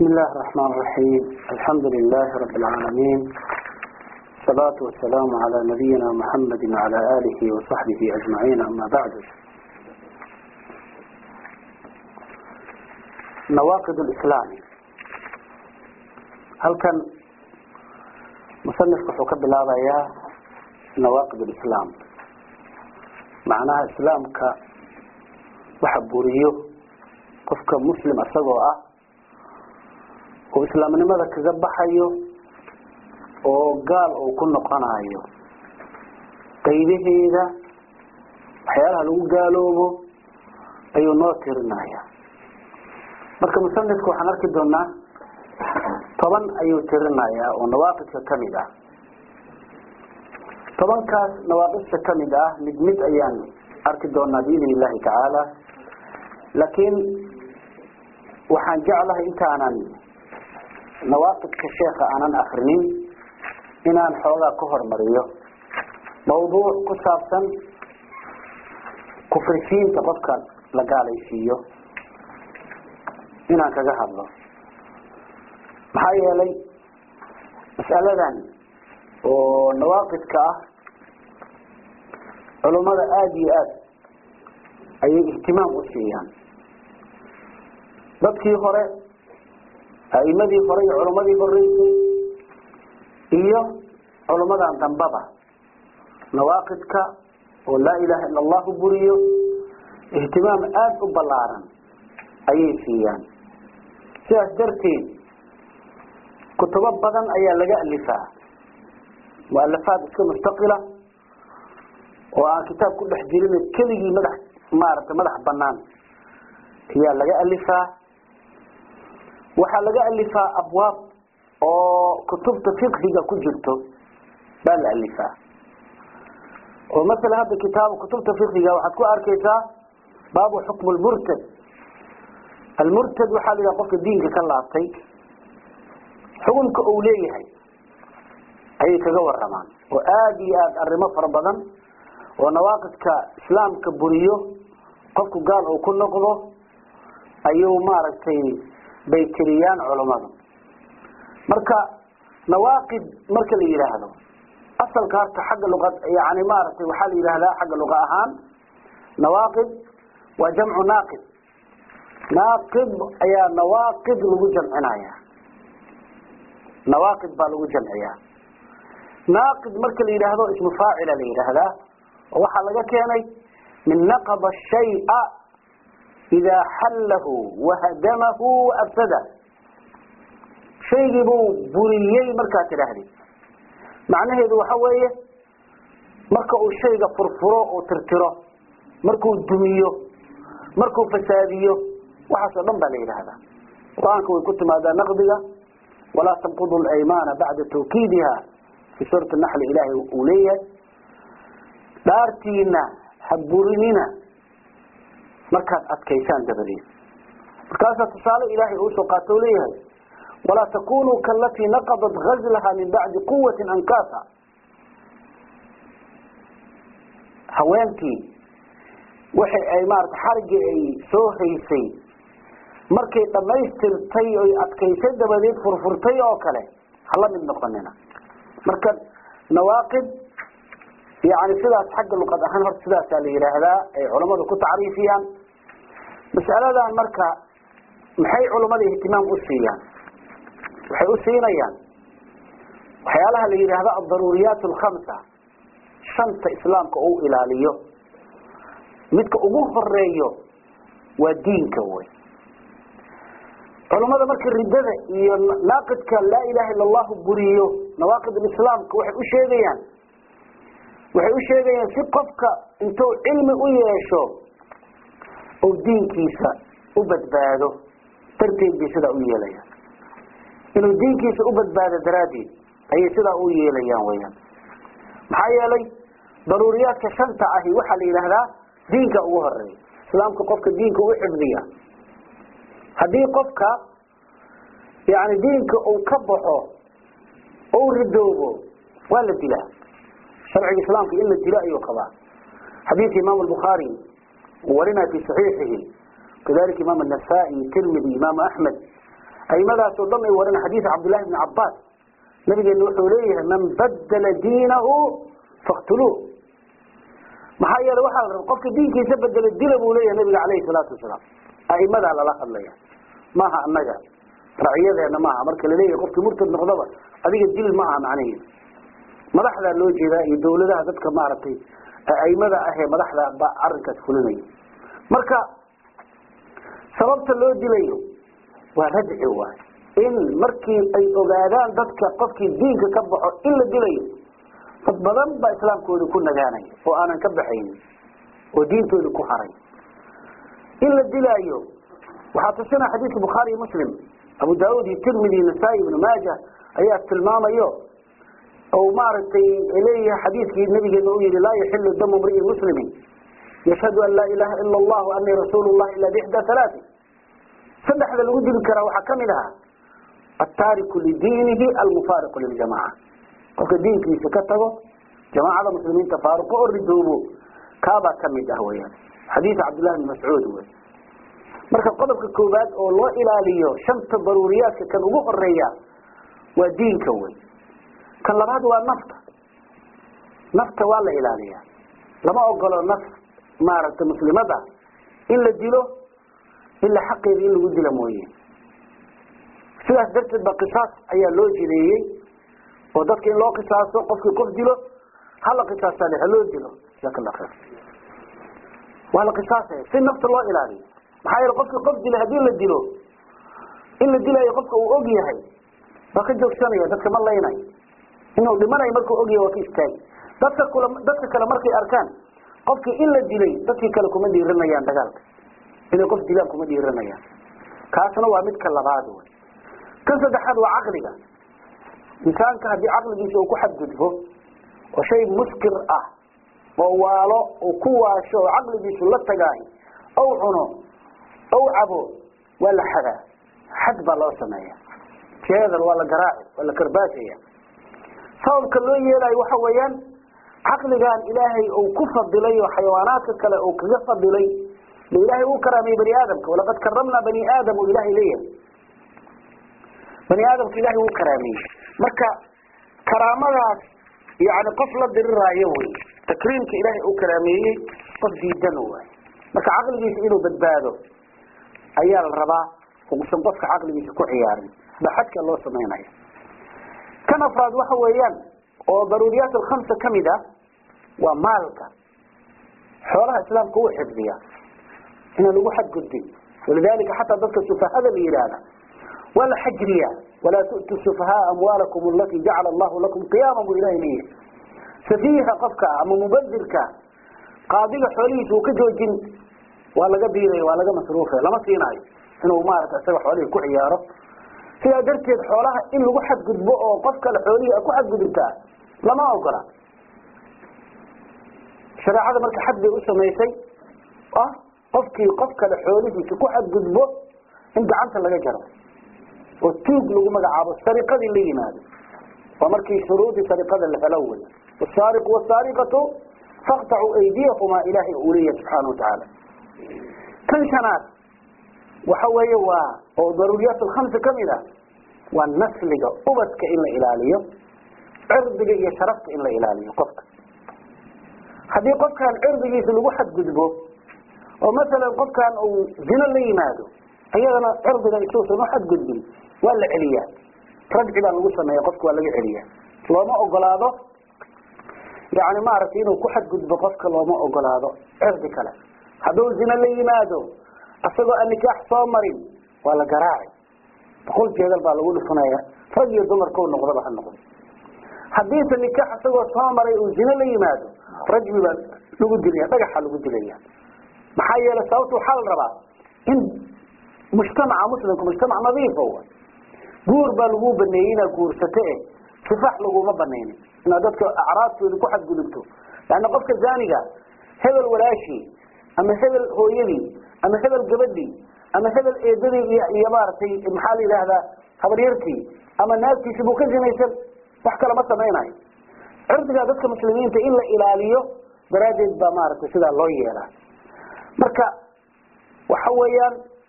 بسم الله الرحمن الرحيم الحمد لله رب العالمين الصلاة والسلام على نبينا محمد وعلى آله وصحبه أجمعين أما بعد نواقض الإسلام هل كان مصنف كحوك بالله يا نواقض الإسلام معناها إسلام ك وحبوريه قفك مسلم أسقوا oo islaamnimada kaga baxayo oo gaal uu ku noqonayo qaybaheeda waxyaalaha lagu gaaloobo ayuu noo tirinaya marka musanifka waxaan arki doonaa toban ayuu tirinayaa oo nawaaqidka kamid ah tobankaas nawaaqidka kamid ah mid mid ayaan arki doonaa biidn illahi tacaala laakiin waxaan jeclahay intaanan nawaaqidka sheeka aanan akrinin inaan xoogaa ka hormariyo mawduuc ku saabsan kufrisiinta qofka la gaalaysiiyo inaan kaga hadlo maxaa yeelay mas'aladan oo nawaaqidka ah culummada aada iyo aad ayay ihtimaam u siiyaan dadkii hore aimadii hore iyo culummadii horeysay iyo culummadan dambaba nawaaqidka oo laa ilaha ila allahu buriyo ihtimaam aada u ballaaran ayay siiyaan sidaas darteed kutubo badan ayaa laga alifaa mualafaad iska mustaqila oo aan kitaab ku dhex jirin keligii madax maaragtay madax banaan ayaa laga alifaa waxaa laga alifaa abwaab oo kutubta fiqhiga ku jirto baa la alifaa oo masalan hadda kitaab kutubta fiqhiga waxaad ku arkaysaa baabu xukm lmurtad almurtad waxaa la yidhaha qofka diinka ka laabtay xukunka uu leeyahay ayay kaga waramaan oo aada iyo aada arrimo fara badan oo nawaaqidka islaamka buriyo qofku gaal uu ku noqdo ayuu maaragtay bay tiriyaan culummadu marka nawaaqid marka la yidhaahdo asalka horta xagga luqad yani maaragtay waxaa la yidhahdaa xagga luqa ahaan nawaaqid waa jamcu naaqid naaqid ayaa nawaaqid lagu jamcinaya nawaaqid baa lagu jamciyaa naaqid marka la yidhaahdo ismu faacila la yidhaahdaa oo waxaa laga keenay min naqada shaya idaa xallahu wahadamahu waafsada shaygii buu buriyey markaad tidhaahdid macnaheedu waxa weeye marka uu shayga furfuro oo tirtiro markuu dumiyo markuu fasaadiyo waxaas oo dhan baa la yidhaahdaa qur-aanka way ku timaadaa naqdiga walaa tanqudu laymaana bacda tawkiidiha fi suurati naxli ilaahay uu leeyahay dhaartiina ha burinina markaad adkaysaan dabadeed markaasaa tusaale ilaahay uu soo qaato leeyahay walaa takunuu kaalatii naqadat gazlaha min bacdi quwati ankaasa haweentii waxay ay maarata xarigii ay soo haysay markay dhamaystirtay oy adkaysay dabadeed furfurtay oo kale hala mid noqonina marka nawaaqid yani sidaas xagga luqad ahaan horta sidaasaa la yidhaahdaa ay culammadu ku tacriifiyaan masaladan marka maxay culummada ihtimaam u siiyaan waxay u siinayaan waxyaalaha la yidhaahdo aldaruuriyaat alkhamsa shanta islaamka uu ilaaliyo midka ugu horeeyo waa diinka wey culummada marka riddada iyo naaqidka laa ilaha illa allahu buriyo nawaaqid alislaamka waxay u sheegayaan waxay u sheegayaan si qofka intuu cilmi u yeesho ou diinkiisa u badbaado darteed bay sidaa u yeelayaan inuu diinkiisa u badbaado daraaddeed ayay sidaa u yeelayaan weyaan maxaa yeelay daruuriyaadka shanta ahi waxaa la yidhaahdaa diinka ugu horeeya islaamka qofka diinka u xifdiya haddii qofka yani diinka uu ka baxo ou ridoobo waa la dilaa sharciga islaamka in la dilo ayuu qabaa xadiidka imaam albukhaari uu warinaya fi saxiixihi kadalika imaam anasai tirmidi imaam axmed aimadaasoo dhan ay waran xadiis cabdullahi bni cabaas nabigeena wuxuu leeyahay man badala diinahu faktuluuh maxaa yeele waxaa la raba qofka diinkiisa bedelo dila buu leeyahay nabiga caleyhi salaatu wasalaam aimadaa lala hadlaya maaha annaga racyadeena maaha marka laleeyahay qofkii murtad noqdaba adiga dil ma aha macnaheedu madaxdaa loo jeedaa iyo dawladaha dadka maaragtay aimada ahee madaxda ba arrinkaas fulinaya marka sababta loo dilayo waa radci waay in markii ay ogaadaan dadka qofkii diinka ka baxo in la dilayo dad badan baa islaamkooda ku nagaanaya oo aanan ka baxaynin oo diintooda ku haray in la dilaayo waxaa tusina xadiidka bukhaari iyo muslim abu daauud iyo tirmidi iyo nasaa-i ibnu maaja ayaa tilmaamayo oo maaragtay leeyahay xadiidkii nabigeena u yihi laa yaxilu damu mri'in muslimin yashhadu an laa ilaha ila allah anii rasuulu llah ila bixda halaati saddexda lagu dili karaa waxaa kamid ahaa ataariku lidiinihi almufaariqu liljamaca qofka diinkiisa ka tago jamaacada muslimiinta faaruqo oo ridoobo kaabaa kamid ah weyaan xadiid cabdillahi bni mascuud wey marka qodobka koowaad oo loo ilaaliyo shanta daruuriyaadka kan ugu horeeya waa diinka wey kan labaad waa nafta nafta waa la ilaaliyaa lama ogolo naf maaragtay muslimada in la dilo ilaa xaqeeda in lagu dila mooye sidaas darteed ba qisaas ayaa loo jideeyey oo dadka in loo qisaaso qofkii qof dilo hala qisaasale haloo dilo jaak allah khayr waa la qisaasaya si nafta loo ilaaliyo maxaa yeele qofkii qof dila haddii la dilo in la dilaayo qofka uu og yahay waa ka joogsanaya dadka ma laynayo inuu dhimanayo markuu og yahay waa ka istaagi dadka kula dadka kale markay arkaan qofkii in la dilay dadkii kale kuma dhiiranayaan dagaalka inay qof dilaan kuma dhiiranayaan kaasna waa midka labaad wey kan saddexaad waa caqliga insaanka haddii caqligiisa uu ku xadgudbo oo shay muskir ah oo waalo uu ku waasho oo caqligiisu la tagaayo ow cuno ow cabo waa la xadaa xad baa loo sameeya jeedal waa la garaaci waa la karbaashaya sababka loo yeelayo waxa weeyaan caqligan ilaahay uu ku fadilay oo xayawaanaadka kale uu kaga fadilay ba ilaahay uu karaamiyey bani aadamka walaqad karamnaa bani aadam u ilahay leeyahay bani aadamka ilahay wuu karaamiyey marka karaamadaas yani qof la diriraayo wey takriimka ilaahay uu karaameeyey qof diidan waay marka caqligiisa inuu badbaado ayaa la rabaa uusan qofka caqligiisa ku ciyaarin ba xadka loo samaynaya kan afraad waxa weeyaan oo daruuriyaat alkhamsa kamid ah waa maalka xoolaha islaamka uu xifdiya inaan lagu xadgudbin walidalika xataa dadka sufahada la yidhaahda waa la xajriya walaa tu'tu sufahaa amwaalakum alati jacala allahu lakum qiyaama buu ilahay leeyahay safiiha qofka ama mubadirka qaadiga xoolihiisa uu ka joojin waa laga biiraya waa laga masruufaya lama siinaayo inuu maarata isaga xoolihii ku ciyaaro sidaa darteed xoolaha in lagu xadgudbo oo qof kale xoolihii ku xadgudubtaa lama ogola shareecada marka xad bay u samaysay ah qofkii qof kale xoolihiisa ku xadgudbo in gacanta laga jaro oo tuug lagu magacaabo sariqadii la yimaado waa markii shuruudii sariqada la helo wey wasaariqu wasaariqatu faqtacuu aydiyahumaa ilaahay uu leeyahay subxaana watacaala kan shanaad waxa weeye waa oo daruuriyaat alkhamsa kamid ah waa nasliga ubadka in la ilaaliyo cirdiga iyo sharafta in la ilaaliyo qofka haddii qofkan cirdigiisa lagu xadgudbo oo masalan qofkan uu zino la yimaado iyadana cirdiga isuusan u xadgudbin waa la celiyaa rajci baa lagu sameeya qofka waa laga celiyaa looma ogolaado yani maaragtay inuu ku xadgudbo qofka looma ogolaado cirdi kale hadduu zino la yimaado isagoo aan nikaax soo marin waa la garaaci boqol jeedal baa lagu dhufanaya rag iyo dumarkau noqdaba ha noqdo haddiise nikaax isagoo soo maray uu zino la yimaado rajmi baa lagu dilaya dhagaxa lagu dilaya maxaa yeelay sababta waxaa la rabaa in mujtamaca muslimka mujtamac nadiifa wa guur baa lagu baneeyey inaad guursato e sifaax laguma banaynin inaad dadka acraabtooda ku xadgudubto leanna qofka zaaniga hebel walaashii ama hebel hooyadii ama hebel gabadhii ama hebel eedadii iyo iyo maaragtay maxaa la yidhaahdaa habaryartii ama naagtiisi buu ka zinaysan wax kale ma samaynayo cirdigaa dadka muslimiinta in la ilaaliyo daraaddeed baa maaragtay sidaa loo yeelaa marka waxa weeyaan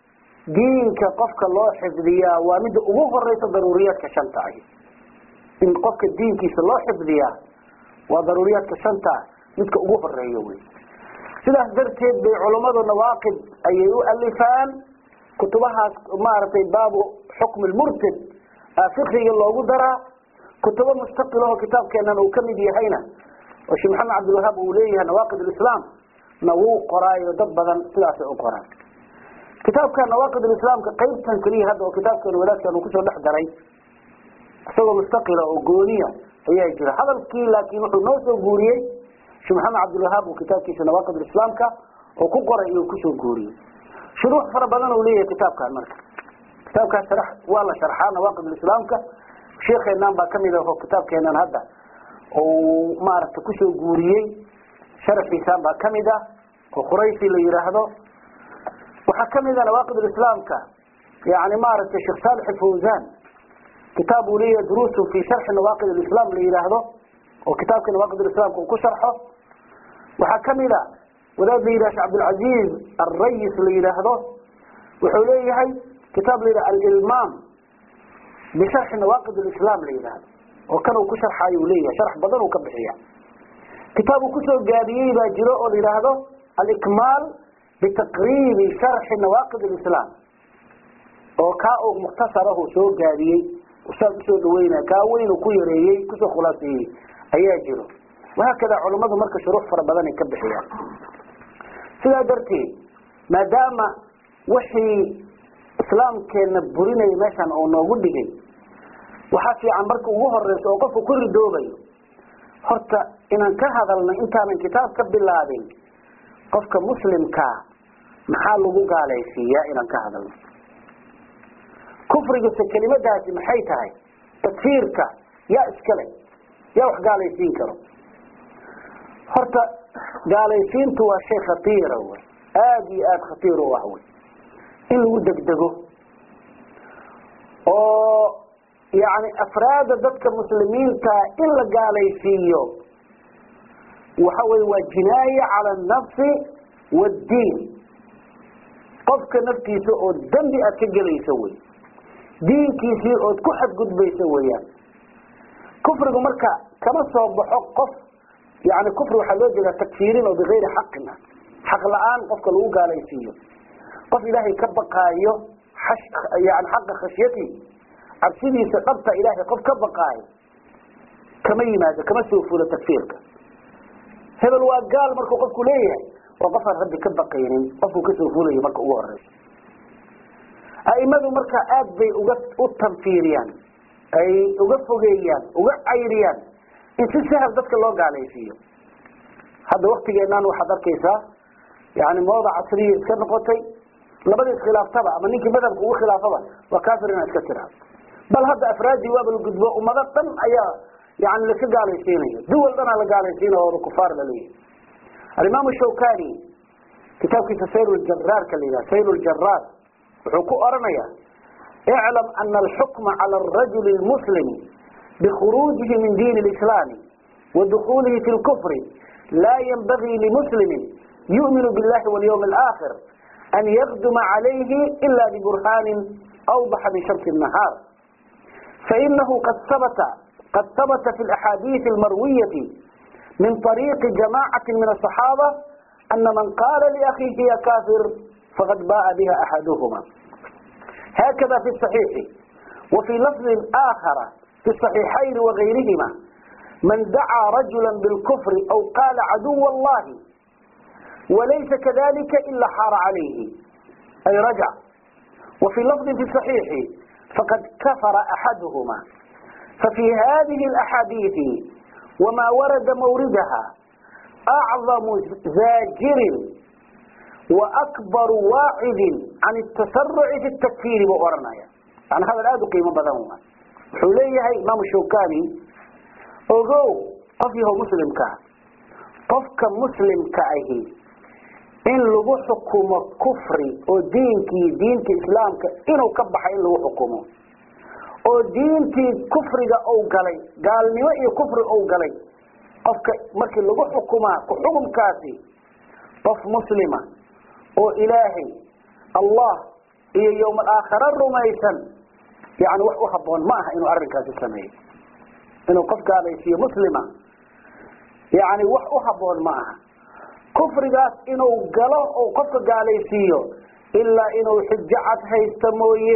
diinka qofka loo xifdiyaa waa midda ugu horeysa daruuriyaadka shanta ahi in qofka diinkiisa loo xifdiyaa waa daruuriyaadka shanta midka ugu horeeya wey sidaas darteed bay culummadu nawaaqid ayay u alifaan kutubahaas maaragtay baabu xukmi lmurtad fikiga loogu daraa kutubo mustaqilaho kitaabkeenan uu kamid yahayna oo sheekh maxamed cabdilwahaab uu leeyahay nawaaqid lislaam na wuu qoraayo dad badan sidaasay u qoraan kitaabka nawaaqid islaamka qaybtan keliya hadda oo kitaabkeena wadaadkan uu kusoo dhex daray isagoo mustaqila oo gooniya ayaa jira hadalkii laakiin wuxuu noo soo guuriyey sheekh maxamed cabdilwahaab uu kitaabkiisa nawaaqid islaamka oo ku qoray iyo kusoo guuriyey shuruux fara badan uu leeyahay kitaabkan marka kitaabkaas sharax waa la sharxaa nawaaqid islaamka sheekeenan baa kamid ah oo kitaabkeenan hadda uu maaragtay kusoo guuriyey sharaxiisaan baa kamid ah oo quraysi la yidhaahdo waxaa kamid ah nawaaqid islaamka yani maaragtay sheekh saalix fawzan kitaab uu leeyahay duruusun fi sharxi nawaaqid islam la yidhaahdo oo kitaabka nawaaqid islaamka uu ku sharxo waxaa kamid a wadaad la yidhah sheh cabdilcaziz alrayis la yidhaahdo wuxuu leeyahay kitaab la yidhah alilmaam bisharxi nawaaqid islam la yidhaahdo oo kan uu ku sharxaayo uu leeyahay sharx badan uu ka bixiya kitaab uu kusoo gaabiyey baa jiro oo la yidhaahdo alikmaal bitaqriibi sharxi nawaaqid islam oo kaa uu mukhtasarahu soo gaabiyey saas usoo dhaweynaya kaa weynu ku yareeyey kusoo khulaaseeyey ayaa jiro wahaakada culummadu marka shuruux fara badan ay ka bixiyaan sidaa darteed maadaama wixii islaamkeena burinaya meeshan oo noogu dhigay waxaa fiican marka ugu horeysa oo qofku ku ridoobayo horta inaan ka hadalno intaanan kitaab ka bilaabin qofka muslimkaa maxaa lagu gaalaysiiyaa inaan ka hadalno kufrigase kelimadaasi maxay tahay takfiirka yaa iskale yaa wax gaalaysiin karo horta gaalaysiintu waa shay khatiira wey aada iyo aada khatiir u ah wey in lagu degdego oo yani afraada dadka muslimiinta in la gaalaysiiyo waxa weye waa jinaaya cala anafsi waaddiin qofka naftiisa oo dembi aad ka gelayso wey diinkiisii ood ku xadgudbayso weeyaan kufrigu marka kama soo baxo qof yani kufri waxaa loo jeedaa takfiirin oo bigayri xaqin ah xaq la-aan qofka lagu gaalaysiiyo qof ilaahay ka baqaayo yani xaqa khashyati cabsidiisa dhabta ilaahay qof ka baqaayo kama yimaado kama soo fulo takfiirka hebel waa gaal markuu qofku leeyahay waa qofaan rabbi ka baqaynin qofkuu kasoo fulayo marka ugu horeyso aimadu marka aad bay uga u tanfiiriyaan ay uga fogeeyaan uga cayriyaan in si sahal dadka loo gaalaysiiyo hadda waktigeenan waxaad arkaysaa yani mooda casriya iska noqotay labada iskhilaaftaba ama ninkii madhabka ugu khilaafaba waa kafir inaa iska tiraa bal hadda afraadii waaba la gudbo ummado dhan ayaa yani laska gaalaysiinayo duwal dhanaa la gaalaysiinaya ooda kufaar laleeyahay alimaam shawkani kitaabkiisa sayr jaraarka la yidhaha sayr ljaraar wuxuu ku oranaya اعلم أن الحكم على الرجل المسلم بخروجه من دين الإسلام ودخوله في الكفر لا ينبغي لمسلم يؤمن بالله واليوم الآخر أن يقدم عليه إلا ببرهان أوضح من شمس النهار فإنه قد ثبت قد ثبت في الأحاديث المروية من طريق جماعة من الصحابة أن من قال لأخيه يا كافر فقد باء بها أحدهما هكذا في الصحيح وفي لفظ آخر في الصحيحين وغيرهما من دعا رجلا بالكفر أو قال عدو الله وليس كذلك إلا حار عليه أي رجع وفي لفظ في الصحيح فقد كفر أحدهما ففي هذه الأحاديث وما ورد موردها أعظم زاجر وأكبر واعظ عن التسرع في التكفير وأرنايا يعني هذا الآد قيمة بذنوما حليه إمام الشوكاني أغو قفيه مسلم كا قفك مسلم كأيه in lagu xukumo kufri oo diinkii diinta islaamka inuu ka baxay in lagu xukumo oo diintii kufriga uu galay gaalnimo iyo kufri uu galay qofka markii lagu xukumaa ku xukumkaasi qof muslima oo ilaahay allah iyo yowma alaakhara rumaysan yani wax u haboon ma aha inuu arrinkaasi sameeyo inuu qof gaalaysiiyo muslima yani wax u haboon ma aha kufrigaas inuu galo oo qofka gaalaysiiyo ilaa inuu xujo cad haysto mooye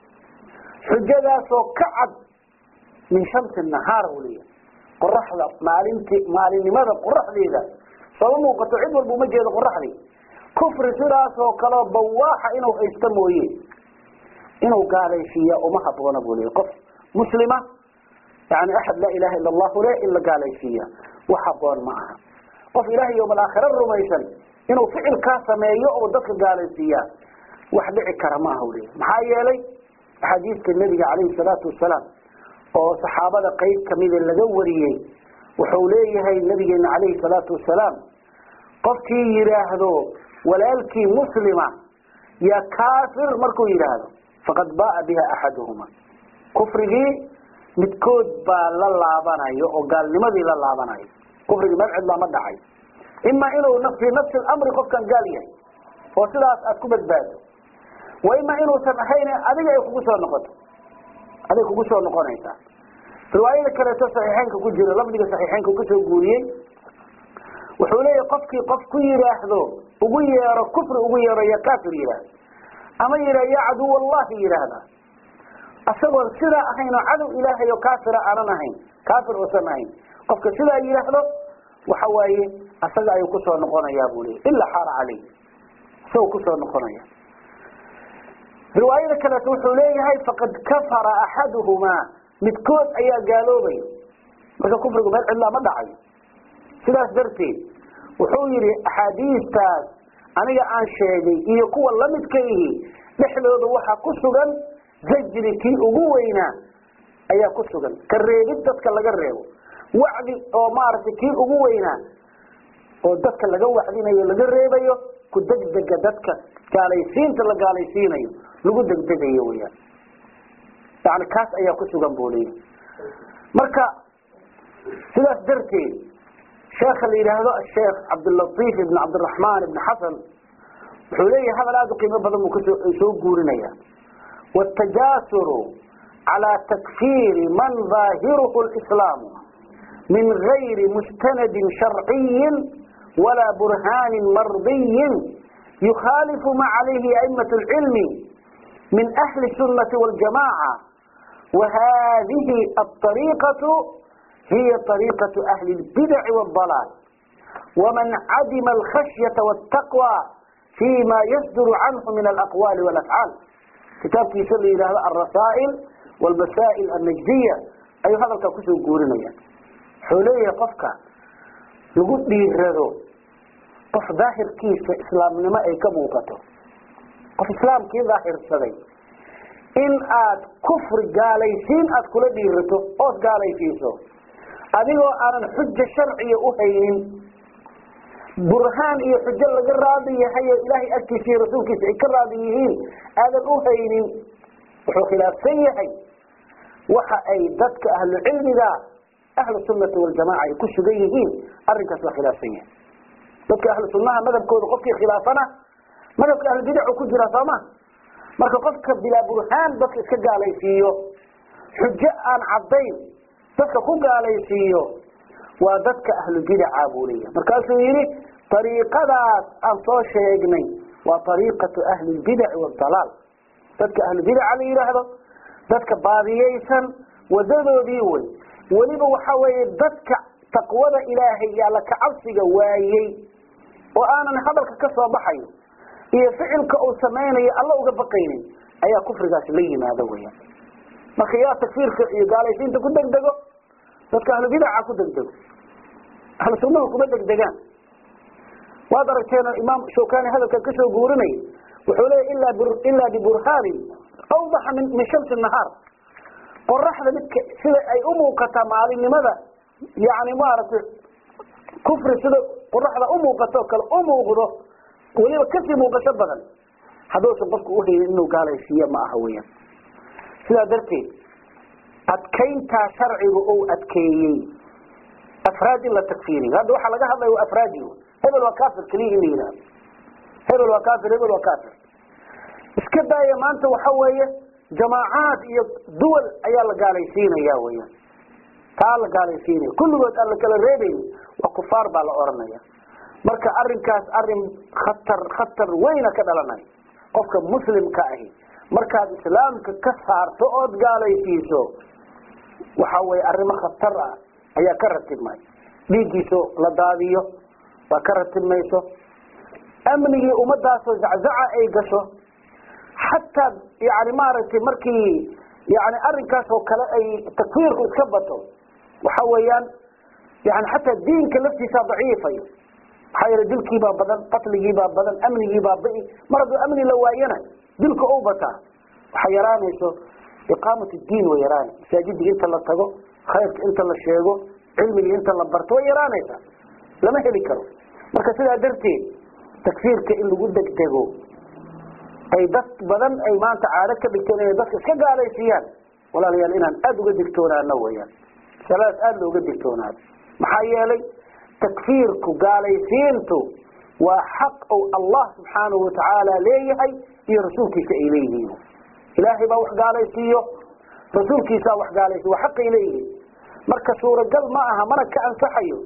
xujadaasoo ka cad min shamsi nahaar u leeyahay qoraxda maalinti maalinimada qoraxdeeda sooma muuqato cid walba uma jeedo qoraxdii kufri sidaasoo kaleo bawaaxa inuu haysto mooye inuu gaalaysiiya uma haboona buu leeyahy qof muslima yani axad laa ilaha ila allahu le in la gaalaysiiya wax haboon ma aha qof ilahay yowma alaakhira rumaysan inuu ficilkaa sameeyo oo dadka gaalaysiiya wax dhici kara ma aha u leeyahy maxaa yeelay axaadiiska nebiga calayhi salaatu wasalaam oo saxaabada qeyb kamida laga wariyey wuxuu leeyahay nabigeena calayhi salaatu wasalaam qofkii yidhaahdo walaalkii muslima ya kaafir markuu yidhaahdo faqad ba'a biha axaduhuma kufrigii midkood baa la laabanayo oo gaalnimadii la laabanayo kufrigii meel cidlaa ma dhacay ima inuu fii nafsi lamri qofkan gaal yahay oo sidaas aad ku badbaado wa ima inuusan ahayn adiga ay kugu soo noqoto aday kugu soo noqonaysaa riwaayada kaleeto saxiixeynka ku jira lafdiga saxiixeynka kusoo guuriyey wuxuu leeyahay qofkii qof ku yidhaahdo ugu yeero kufri ugu yeero ya kafir yidhaahdo ama yidhah ya caduw allahi yidhaahda isagoon sidaa ahayn oo cadow ilaahay oo kaafira aanan ahayn kaafir uusan ahayn qofka sidaa yidhaahdo waxa waaye isaga ayuu kusoo noqonayaa buu leeyay ilaa xaara caleyh isagoo kusoo noqonaya riwaayada kaleeto wuxuu leeyahay faqad kafara axaduhumaa midkood ayaa gaaloobay marka kufrigu meel cidlaa ma dhacayo sidaas darteed wuxuu yidhi axaadiistaas aniga aan sheegay iyo kuwa lamidka ihi dhexdooda waxaa ku sugan zajri kii ugu weynaa ayaa ku sugan ka reebid dadka laga reebo wacdi oo maaragtay kii ugu weynaa oo dadka laga wacdinayo laga reebayo ku degdega dadka gaalaysiinta la gaalaysiinayo lagu degdegayo weyaan yani kaas ayaa ku sugan buu leeyahy marka sidaas darteed sheekha la yidhaahdo asheekh cabdilatiif ibn cabdiraxmaan ibn xasan wuxuu leeyahay hadal aada u qiimo badan buu kasoo soo guurinaya wاtajasuru calى takfiri man ظaahiruhu اlislaamu min gayri mustanadin sharciyi walaa burhaani mardiyi yukhaalifu ma calayhi a'imaة اlcilmi min ahli الsunati wاljamaca wahadihi aلطariiqaة hiy طariiqaة ahli اlbidaci wاdalaal waman cadima alkhashyaةa wاtaqwى fima yasduru canhu min alaqwaali wاlafcaal kitaabkiisa la yidhaahdo alrasaa'il wاlmasaa'il annajdiya ayuu hadalkaa kusoo guurinaya wuxuu leeyahay qofka lagu dhiirado qof daahirkiisa islaamnimo ay ka muuqato qof islaamkii daahirsaday in aad kufri gaalaysiin aad kula dhiirato ood gaalaysiiso adigoo aanan xuja sharciya u haynin burhaan iyo xujo laga raadi yahay oo ilaahay agtiisa iyo rasuulkiisa ay ka raadi yihiin aadan u haynin wuxuu khilaafsan yahay waxa ay dadka ahlu cilmiga ahlu sunnati waljamaca ay ku sugan yihiin arrinkaas waa khilaafsan yahay dadka ahlu sunnaha madhabkooda qofkii khilaafana madhabka ahlu bidacu ku jira sooma marka qofka bilaa burhaan dadka iska gaalaysiiyo xujo aan caddayn dadka ku gaalaysiiyo waa dadka ahlu bidaca buu leeyahay markaasuu yidhi ariiqadaas aan soo sheegnay waa ariiqatu ahli lbidaci waadalaal dadka ahlu bidaca la yidhaahdo dadka baadiyeysan wadadoodii wey weliba waxa weeye dadka taqwada ilaahay iyo alla kacabsiga waayey oo aanan hadalka ka soo baxayo iyo ficilka uu samaynayo alla uga baqaynin ayaa kufrigaas la yimaado weya marka yaa takfiirka iyo gaalaysiinta ku degdego dadka ahlu bidaca ku degdego ahlu sunnahu kuma degdegaan waad aragteen imaam shawkani hadalkan kasoo guurinay wuxuu leeya ilaa biburhaanin awdaxa min min shamsi nahaar qoraxda midka sida ay u muuqataa maalinimada yani maaragtay kufri sida qoraxda umuuqato kale u muuqdo weliba kasii muuqasho badan hadduusan qofku uhaynin inuu gaalaysiiyo ma aha weyan sidaa darteed adkayntaa sharciga ou adkeeyey afraad in la takfiiriyo hadda waxaa laga hadlaya waa afraadi hebel waa kafir keliya in la yidhahdo hebel waa kafir hebel waa kafir iska iska daaya maanta waxa weeye jamaacaad iyo duwal ayaa la gaalaysiinaya weyaan taa la gaalaysiinaya kulligood aan la kala reebayni waa kufaar baa la oranaya marka arinkaas arin khatar khatar weyna ka dhalanaya qofka muslimka ahi markaad islaamka ka saarto ood gaalaysiiso waxa weye arrimo khatar ah ayaa ka ratibmay dhiiggiiso la daadiyo waa ka ratibmayso amnigii ummadaasoo zaczaca ay gasho xataa yani maaragtay markii yani arrinkaas oo kale ay takfiirku iska bato waxa weeyaan yani xataa diinka laftiisaa daciifayo maxaa yeele dilkiibaa badan qatligiibaa badan amnigiibaa bai mar hadduu amni la waayana dilka u bataa waxay yaraanayso iqaamat diin way yaraana masaajidii inta la tago khayrka inta la sheego cilmigii inta la barto way yaraanaysaa lama heli karo marka sidaa darteed takfiirka in lagu degdego ay dad badan ay maanta caado ka dhigteen inay dadka iska gaalaysiiyaan walaalayaal inaan aada uga digtoonaano weyaan masaladaas aada looga digtoonaado maxaa yeelay takfiirku gaalaysiintu waa xaq ou allah subxaanahu watacaala leeyahay iyo rasuulkiisa ay leeyihiin ilaahay baa wax gaalaysiiyo rasuulkiisaa wax gaalaysiyo waa xaqay leeyihiin marka suuragal ma aha mana ka ansaxayo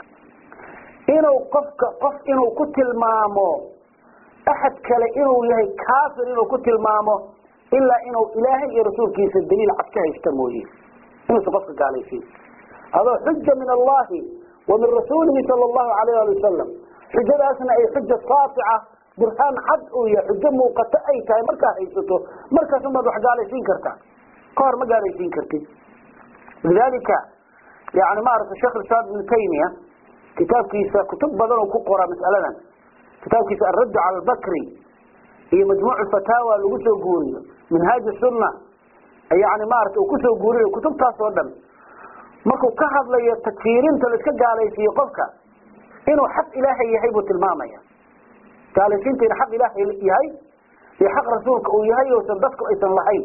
inuu qofka qof inuu ku tilmaamo axad kale inuu yahay kaafir inuu ku tilmaamo ilaa inuu ilaahay iyo rasuulkiisa daliil cad ka haysta mooye inuusan qofka gaalaysiin adoo xuja min allahi wa min rasuulihi sala allahu alayh ali wasalam xujadaasna ay xuja saafica burhaan cad uu yahay xujo muuqato ay tahay markaa haysato markaas unbaad wax gaalaysiin kartaa ka hor ma gaalaysiin kartid lidalika yani maaragtay sheekh islam ibnu taymiya kitaabkiisa kutub badan oo ku qora mas'aladan kitaabkiisa alradd cala albakri iyo majmuuc fataawa lagu soo guuriyo minhaaj sunna yani maarata uu kusoo guuriyo kutubtaas oo dhan markuu ka hadlayo takfiirinta la iska gaalaysiiyo qofka inuu xaq ilaahay yahay buu tilmaamaya gaalaysiinta inuu xaq ilaahay yahay iyo xaq rasuulka uu yahay ousan dadku aysan lahayn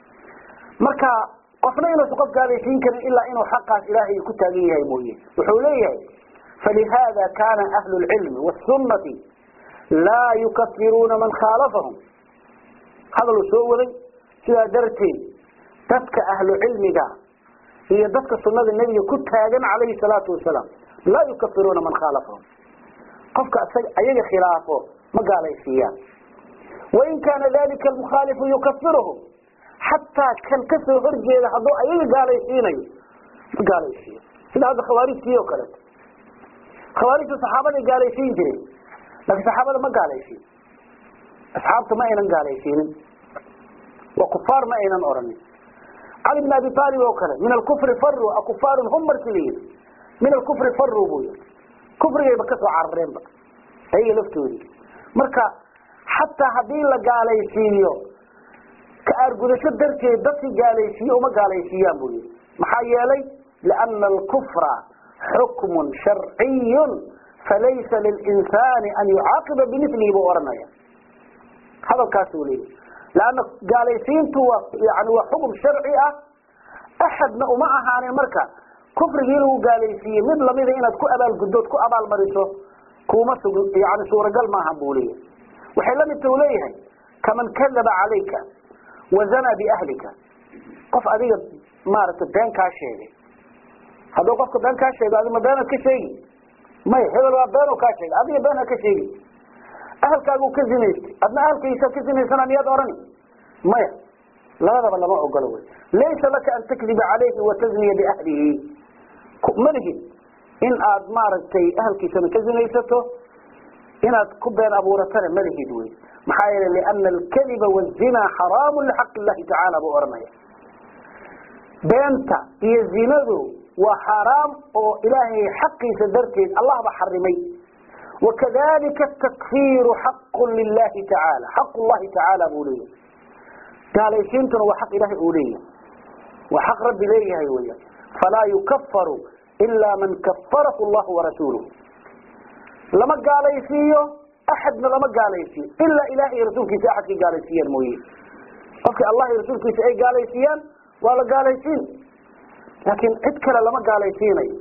marka qofna inuusan qof gaalaysiin karin ilaa inuu xaqaas ilaahay ku taagan yahay mooye wuxuu leeyahay falihada kana ahlu lcilmi wsunati laa yukafiruuna man khaalafahum hadal uu soo waday sidaa darteed dadka ahlu cilmiga iyo dadka sunada nebiga ku taagan calayhi salaatu wasalaam laa yukafiruuna man khaalafahum qofka ayaga khilaafo ma gaalaysiiyaan wain kaana dalika almukhaalifu yukafiruhum xataa kan kasoo horjeeda hadduu ayaga gaalaysiinayo ma gaalaysiiyo sida hadda khawaarijtii oo kaleeto khawaarijtu saxaabaday gaalaysiin jireen laakiin saxaabada ma gaalaysiin asxaabta ma aynan gaalaysiinin waa kufaar ma aynan oranin cali bn abi aalib oo kale min alkufri faru akufaarun hum markii la yidhi min alkufri faru buu yii kufrigayba kasoo carareenba ayaga laftoodii marka xataa haddii la gaalaysiiyo ka aargudasho darteed dadkii gaalaysiiye uma gaalaysiiyaan buu yihi maxaa yeelay liana alkufra xukmun sharciyun falaysa lilinsani an yucaaqiba bimilihi buu ohanaya hadalkaasuu leeyahy leanna gaalaysiintu waa yani waa xukum sharci ah axadna uma ahaanin marka kufrigii lagu gaalaysiiyey mid lamida inaad ku abaalguddood ku abaalmariso kuma sug yani suuragal maaha buu leeyahay waxay la midta u leeyahay kaman kadaba calayka wazana biahlika qof adiga maaragtay been kaa sheegay hadduu qofka been kaa sheego adig ma beenaad ka sheegi maya hebel waa been kaa sheegay adiga been ha ka sheegi ahalkaagu ka zinaystay adna ahalkaysa ka zinaysana miyaad orani maya labadaba lama ogolo wey laysa laka an takdiba calayhi watazniya biahlihi malihid in aad maaragtay ahalkiisana ka zinaysato inaad ku been abuuratana malihid wey maxaa yeelay liana alkadiba wazina xaraamu lixaq illahi tacaala buu ohanaya beenta iyo zinadu waa xaaraam oo ilaahay xaqiisa darteed allah ba xarimay wakadalika takfiiru xaqu lilahi tacaala xaq llahi tacaala buu leeyahay gaalaysiintuna waa xaq ilahay uu leeyahay waa xaq rabbi leeyahay weya falaa yukafaru ila man kafarahu llahu warasuuluhu lama gaalaysiiyo axadna lama gaalaysiiyo ilaa ilahay iyo rasuulkiisa axadkay gaalaysiiyaan mooye qofkii allah iyo rasuulkiisa ay gaalaysiiyaan waa la gaalaysiin laakiin cid kale lama gaalaysiinayo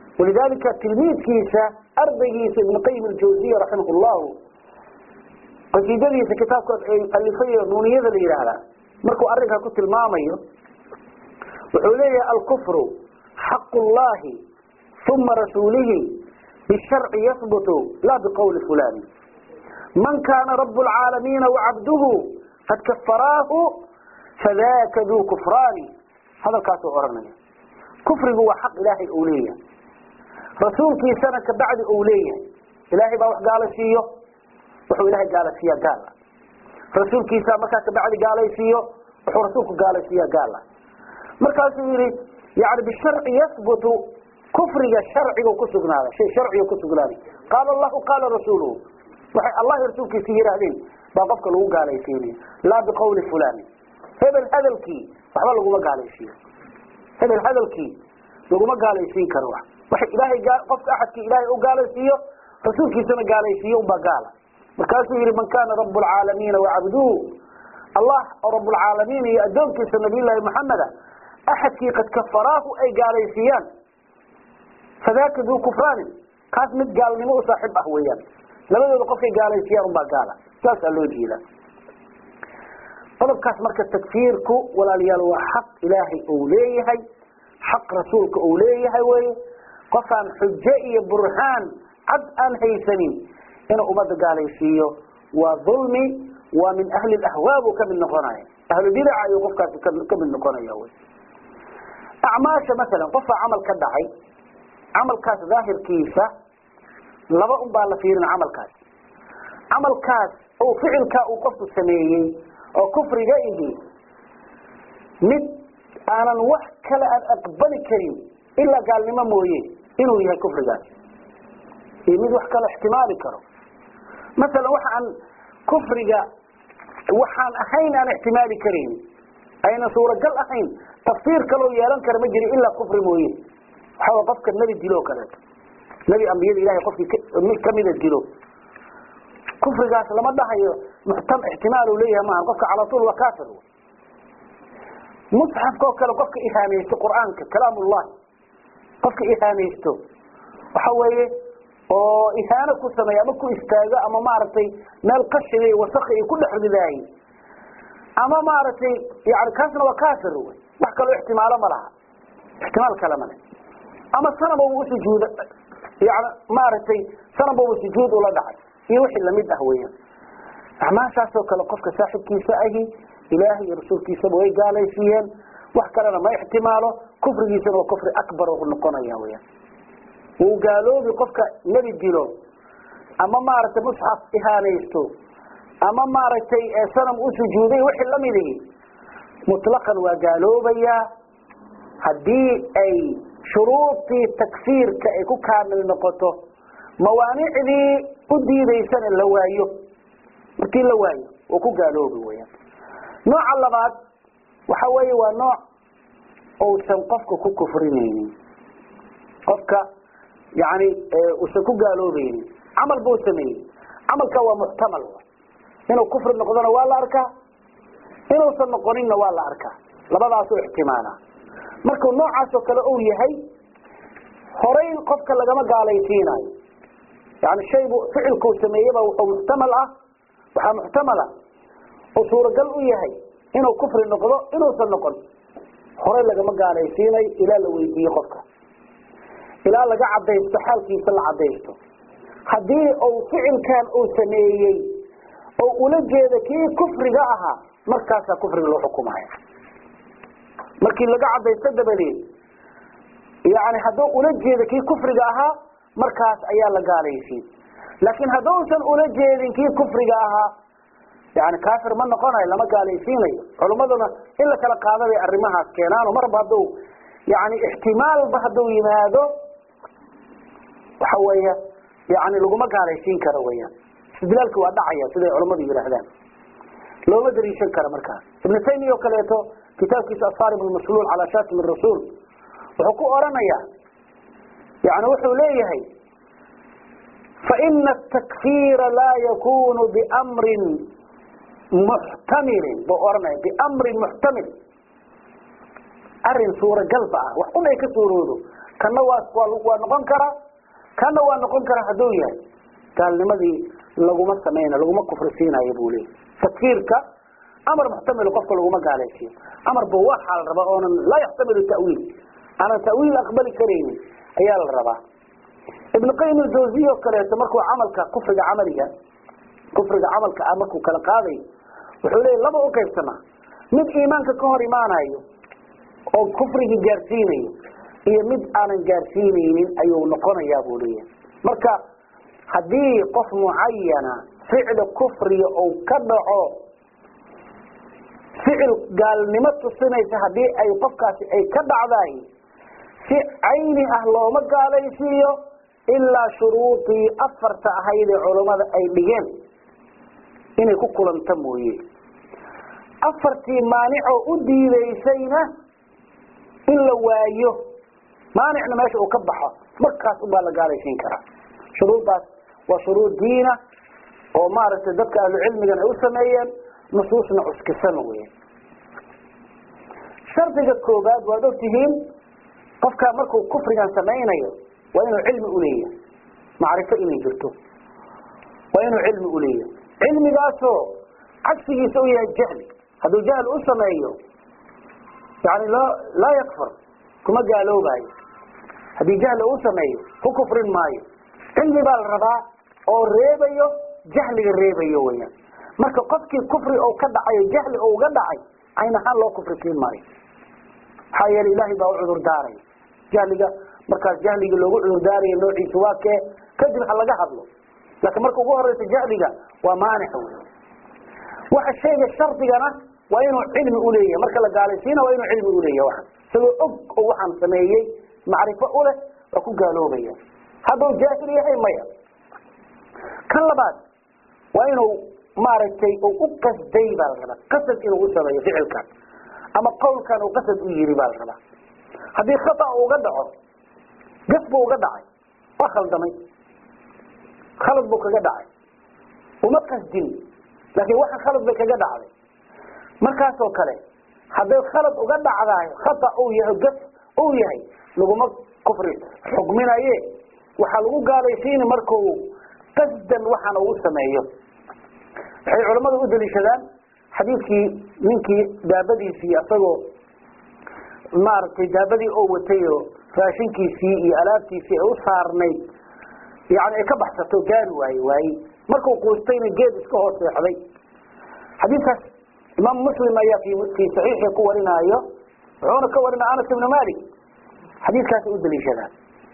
walidalika tilmiidkiisa ardaygiisa ibn qayim aljawziya raximah llahu qasiidadiisa kitaabka alifay nuuniyada la yidhaahdaa markuu arrinkaa ku tilmaamayo wuxuu leeyahay alkufru xaqu llahi uma rasuulihi bisharci yahbutu laa biqawli fulani man kaana rabu lcaalamiina wacabduhu qad kafaraahu fadaka duu kufraani hadalkaasuu oranaya kufrigu waa xaq ilaahay uu leeyahay rasuulkiisana kabacdi uu leeyahay ilaahay baa wax gaalaysiiyo wuxuu ilahay gaalaysiiyaa gaala rasuulkiisa markaa kabacdi gaalaysiiyo wuxuu rasuulku gaalaysiiyaa gaala markaasuu yihi yani bisharci yahbutu kufriga sharciga ku sugnaada shay sharciga ku sugnaaday qaala allahu qaala rasuuluhu waxay allah rasuulkiisa yihaahdeen baa qofka lagu gaalaysiinaya laa biqawli fulani hebel hadalkii waxba laguma gaalaysiiyo hebel hadalkii laguma gaalaysiin karo wax waxay ilaahay qofka axadkii ilaahay u gaalaysiiyo rasuulkiisana gaalaysiiyo unbaa gaala markaasuu yihi man kana rabu lcaalamiina wacabduhu allah oo rabulcaalamiin iyo addoonkiisa nabiyullaahi maxameda axadkii qad kafaraahu ay gaalaysiiyaan fadaka duu kufraanin kaas mid gaalnimo u saaxiib ah weeyaan labadooda qofkay gaalaysiiyaan unbaa gaala saasaa loo jeedaa qodobkaas marka takfiirku walaalayaal waa xaq ilaahay uu leeyahay xaq rasuulka uu leeyahay weye qofaan xujo iyo burhaan cad aan haysanin inuu ummadda gaalaysiiyo waa dulmi waa min ahli ahwaa buu kamid noqonaya ahlu bidaca ayuu qofkaasi kamid noqonaya wy acmaasha masalan qofaa camal ka dhacay camalkaas daahirkiisa laba un baa la fiirin camalkaas camalkaas oo ficilkaa uu qofku sameeyey oo kufriga ihi mid aanan wax kale aan aqbali karin ilaa gaalnimo mooye inuu yahay kufrigaas iyo mid wax kale ixtimaali karo masalan waxa aan kufriga waxaan ahayn aan ixtimaali karayn ayna suuragal ahayn tafsiir kaloo yeelan kara ma jiri ilaa kufri mooye waxaa qofka nebi dilo o kaleeto nebi ambiyada ilahay qofkii kamida dilo kufrigaas lama dhahayo muxtam ixtimaal uu leeyahay maaha qofka cala tuul waa kafir musxafka oo kale qofka ihaanaysto qur'aanka kalaamullahi qofka ihaanaysto waxa weeye oo ihaano ku sameeya ama ku istaago ama maaragtay meel qashiga iyo wasakha iyo ku dhex ridaayey ama maaragtay yani kaasna waa kafir wey wax kaloo ixtimaalo ma laha ixtimaal kale male ama sanaba u sujuuda yani maaragtay sanaba u sujuud ula dhacay iyo wixii lamid ah weeyaan acmaashaasoo kale qofka saaxibkiisa ahi ilaahay iyo rasuulkiisaba way gaalaysiiyeen wax kalena ma ixtimaalo kufrigiisana waa kufri akbar u noqonaya weyaan wuu gaaloobi qofka nebi dilo ama maaragtay musxaf ihaanaysto ama maaragtay sanam u sujuuday wixii lamid ihi mutlaqan waa gaaloobayaa haddii ay shuruudii takfiirka ay ku kaamil noqoto mawaanicdii u diidaysana la waayo markii la waayo oo ku gaaloobi weyaan nooca labaad waxa weeye waa nooc uusan qofka ku kufrinaynin qofka yani uusan ku gaaloobaynin camal buu sameeyey camalka waa muxtamal inuu kufri noqdona waa la arkaa inuusan noqoninna waa la arkaa labadaasuu ixtimaala markuu noocaasoo kale uu yahay horay qofka lagama gaalaysiinayo yani shaybu ficilkuu sameeyeba wuxuu muxtamal ah waxaa muxtamala oo suuragal u yahay inuu kufri noqdo inuusan noqon horay lagama gaalaysiinayo ilaa la weydiiye qofka ilaa laga cadaysto xaalkiisa la cadaysto haddii uu ficilkan uu sameeyey oo ula jeeda kii kufriga ahaa markaasaa kufriga loo xukumaya markii laga cadaysto dabadeed yani hadduu ula jeeda kii kufriga ahaa markaas ayaa la gaalaysiin laakiin hadduusan ula jeedin kii kufriga ahaa yani kafir ma noqonayo lama gaalaysiinayo culummaduna in la kala qaada bay arrimahaas keenaano marba hadduu yani ixtimaalba hadduu yimaado waxa weeye yani laguma gaalaysiin karo weyaan istidlaalki waa dhacaya siday culammadu yidhaahdaan looma dariishan karo markaas ibnu taymiya oo kaleeto kitaabkiisa asarib lmasluul calaa shatim rasuul wuxuu ku oranaya yani wuxuu leeyahay faina atakfira laa yakunu bimrin muxtamilin buu oranaya biamrin muxtamil arin suuragalba ah wax un ay ka suuroodo kana waa waa noqon kara kana waa noqon kara hadduu yahay gaalnimadii laguma samayna laguma kufrisiinayo buu leeyay tafkiirka amar muxtamil qofka laguma gaalaysiyo amar ba waxaa la rabaa oonan laa yaxtamilu ta'wiil aanan ta'wiil aqbali karaynin ayaa la rabaa ibn qayim aljawziya oo kaleeto markuu camalka kufriga camaliga kufriga camalka ah markuu kala qaadayo wuxuu leeyahy laba u qaybsanaa mid iimaanka ka hor imaanayo oo kufrigii gaarsiinayo iyo mid aanan gaarsiinaynin ayuu noqonayaa buu leeyahay marka haddii qof mucayana ficli kufriga uu ka dhaco ficil gaalnimo tusinaysa haddii ay qofkaasi ay ka dhacdaay si cayni ah looma gaalaysiiyo ilaa shuruudii afarta ahayd ee culammada ay dhigeen inay ku kulanta mooye afartii maanicoo u diidaysayna in la waayo maanicna meesha uu ka baxo markaas ubaa la gaalaysiin karaa shuruuddaas waa shuruud diina oo maaragtay dadka ahlucilmigan ay u sameeyeen nusuusna cuskisan wey shardiga koobaad waad ogtihiin qofka markuu kufrigan samaynayo waa inuu cilmi uleeyahay macrifo inay jirto waa inuu cilmi uleeyahay cilmigaasoo cagsigiisa u yahay jahli hadduu jahl u sameeyo yani loo laa yakfur kuma gaaloobayo haddii jahli uu sameeyo ku kufrin maayo cilmi baa la rabaa oo reebayo jahliga reebayo weyaan marka qofkii kufri oo ka dhacayo jahli oo uga dhacay cayn ahaan loo kufri siin maayo maxaa yeele ilaahay baa u cudur daaraya jahliga markaas jahliga loogu cudur daarayo noociisa waa kee kadib ha laga hadlo laakiin marka ugu horeysa jahliga waa maanic wey waxa shayga shardigana waa inuu cilmi uleeyahay marka la gaalaysiina waa inuu cilmi uleeyahay waxan isagoo og oo waxaan sameeyey macrifo uleh waa ku gaaloobaya hadduu jaahil yahay maya kan labaad waa inuu maaragtay uu u qasday baa la rabaa qasad inuu u sameeyo ficilkan ama qawlkan uu qasad u yiri baa la rabaa haddii khata uga dhaco gaf buu uga dhacay waa khaldamay khalad buu kaga dhacay uma qasdin laakiin waxa khalad bay kaga dhacday markaasoo kale hadday khalad uga dhacdaay khata uu yahay gaf uu yahay laguma kufri xugminaye waxaa lagu gaalaysiini markuu qasdan waxaan ugu sameeyo waxay culammadu u daliishadaan xadiidkii ninkii daabadiisii isagoo maaragtay daabadii oo watay oo raashinkiisii iyo alaabtiisii ay u saarnayd yani ay ka baxsato gaari waaye waaye markuu quustayna geed iska hoos seexday xadiidkaas imaam muslim ayaa fi fii saxiixii ku warinaayo wuxuuna ka warinaya anas ibnu malik xadiidkaasay u daliishadaan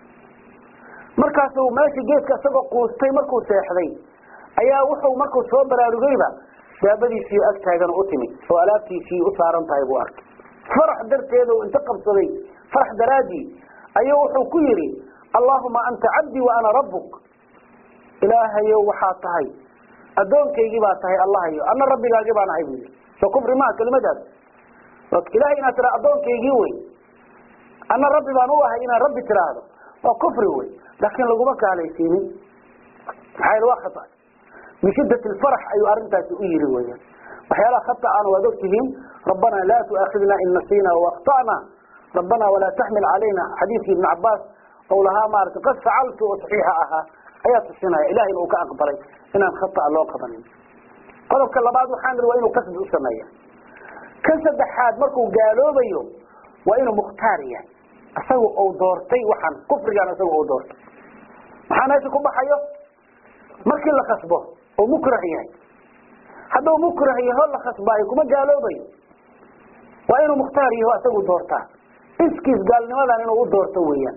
markaasuu meesha geedka isagoo quustay markuu seexday ayaa wuxuu markuu soo baraarugayba daabadiisii ag taagan u timid oo alaabtiisii u saaran tahay buu arkay farax darteeda uu inta qabsaday farax daraadii ayuu wuxuu ku yidhi allahuma anta cabdii wa ana rabbuk ilaahayow waxaa tahay addoonkaygii baa tahay allahayo ana rabbigaagii baan ahay buu yidhi soo kufri maha kelimadaas ilahay inaad tiraa addoonkaygii wey ana rabbi baan u ahay inaad rabbi tiraahdo waa kufri wey laakiin laguma gaalaysiinin maxaa yeel waa khata min shidat lfarax ayuu arrintaasi u yiri weyan waxyaalaha khata'ana waad ogtihiin rabbana laa tu'aakhidna in nasiina waakhta'na rabbana walaa taxmil calayna xadiidkii ibn cabaas ou lahaa maarata qad facaltu oo saxiixa ahaa ayaa tusinaya ilahayna uu ka aqbalay inaan khata'a loo qabanin qodobka labaad waxaan iri waa inuu qasdi u sameeya kan saddexaad markuu gaaloobayo waa inuu mukhtaar yahay isaga uu doortay waxaan kufrigan isaga uu doortay maxaa meesha ku baxayo markii la khasbo oo mukrah yahay hadduu mukrah yaho la khasbaayo kuma gaaloobayo waa inuu mukhtaar yaho isagu doortaa iskiis gaalnimadan inuu u doorto weeyaan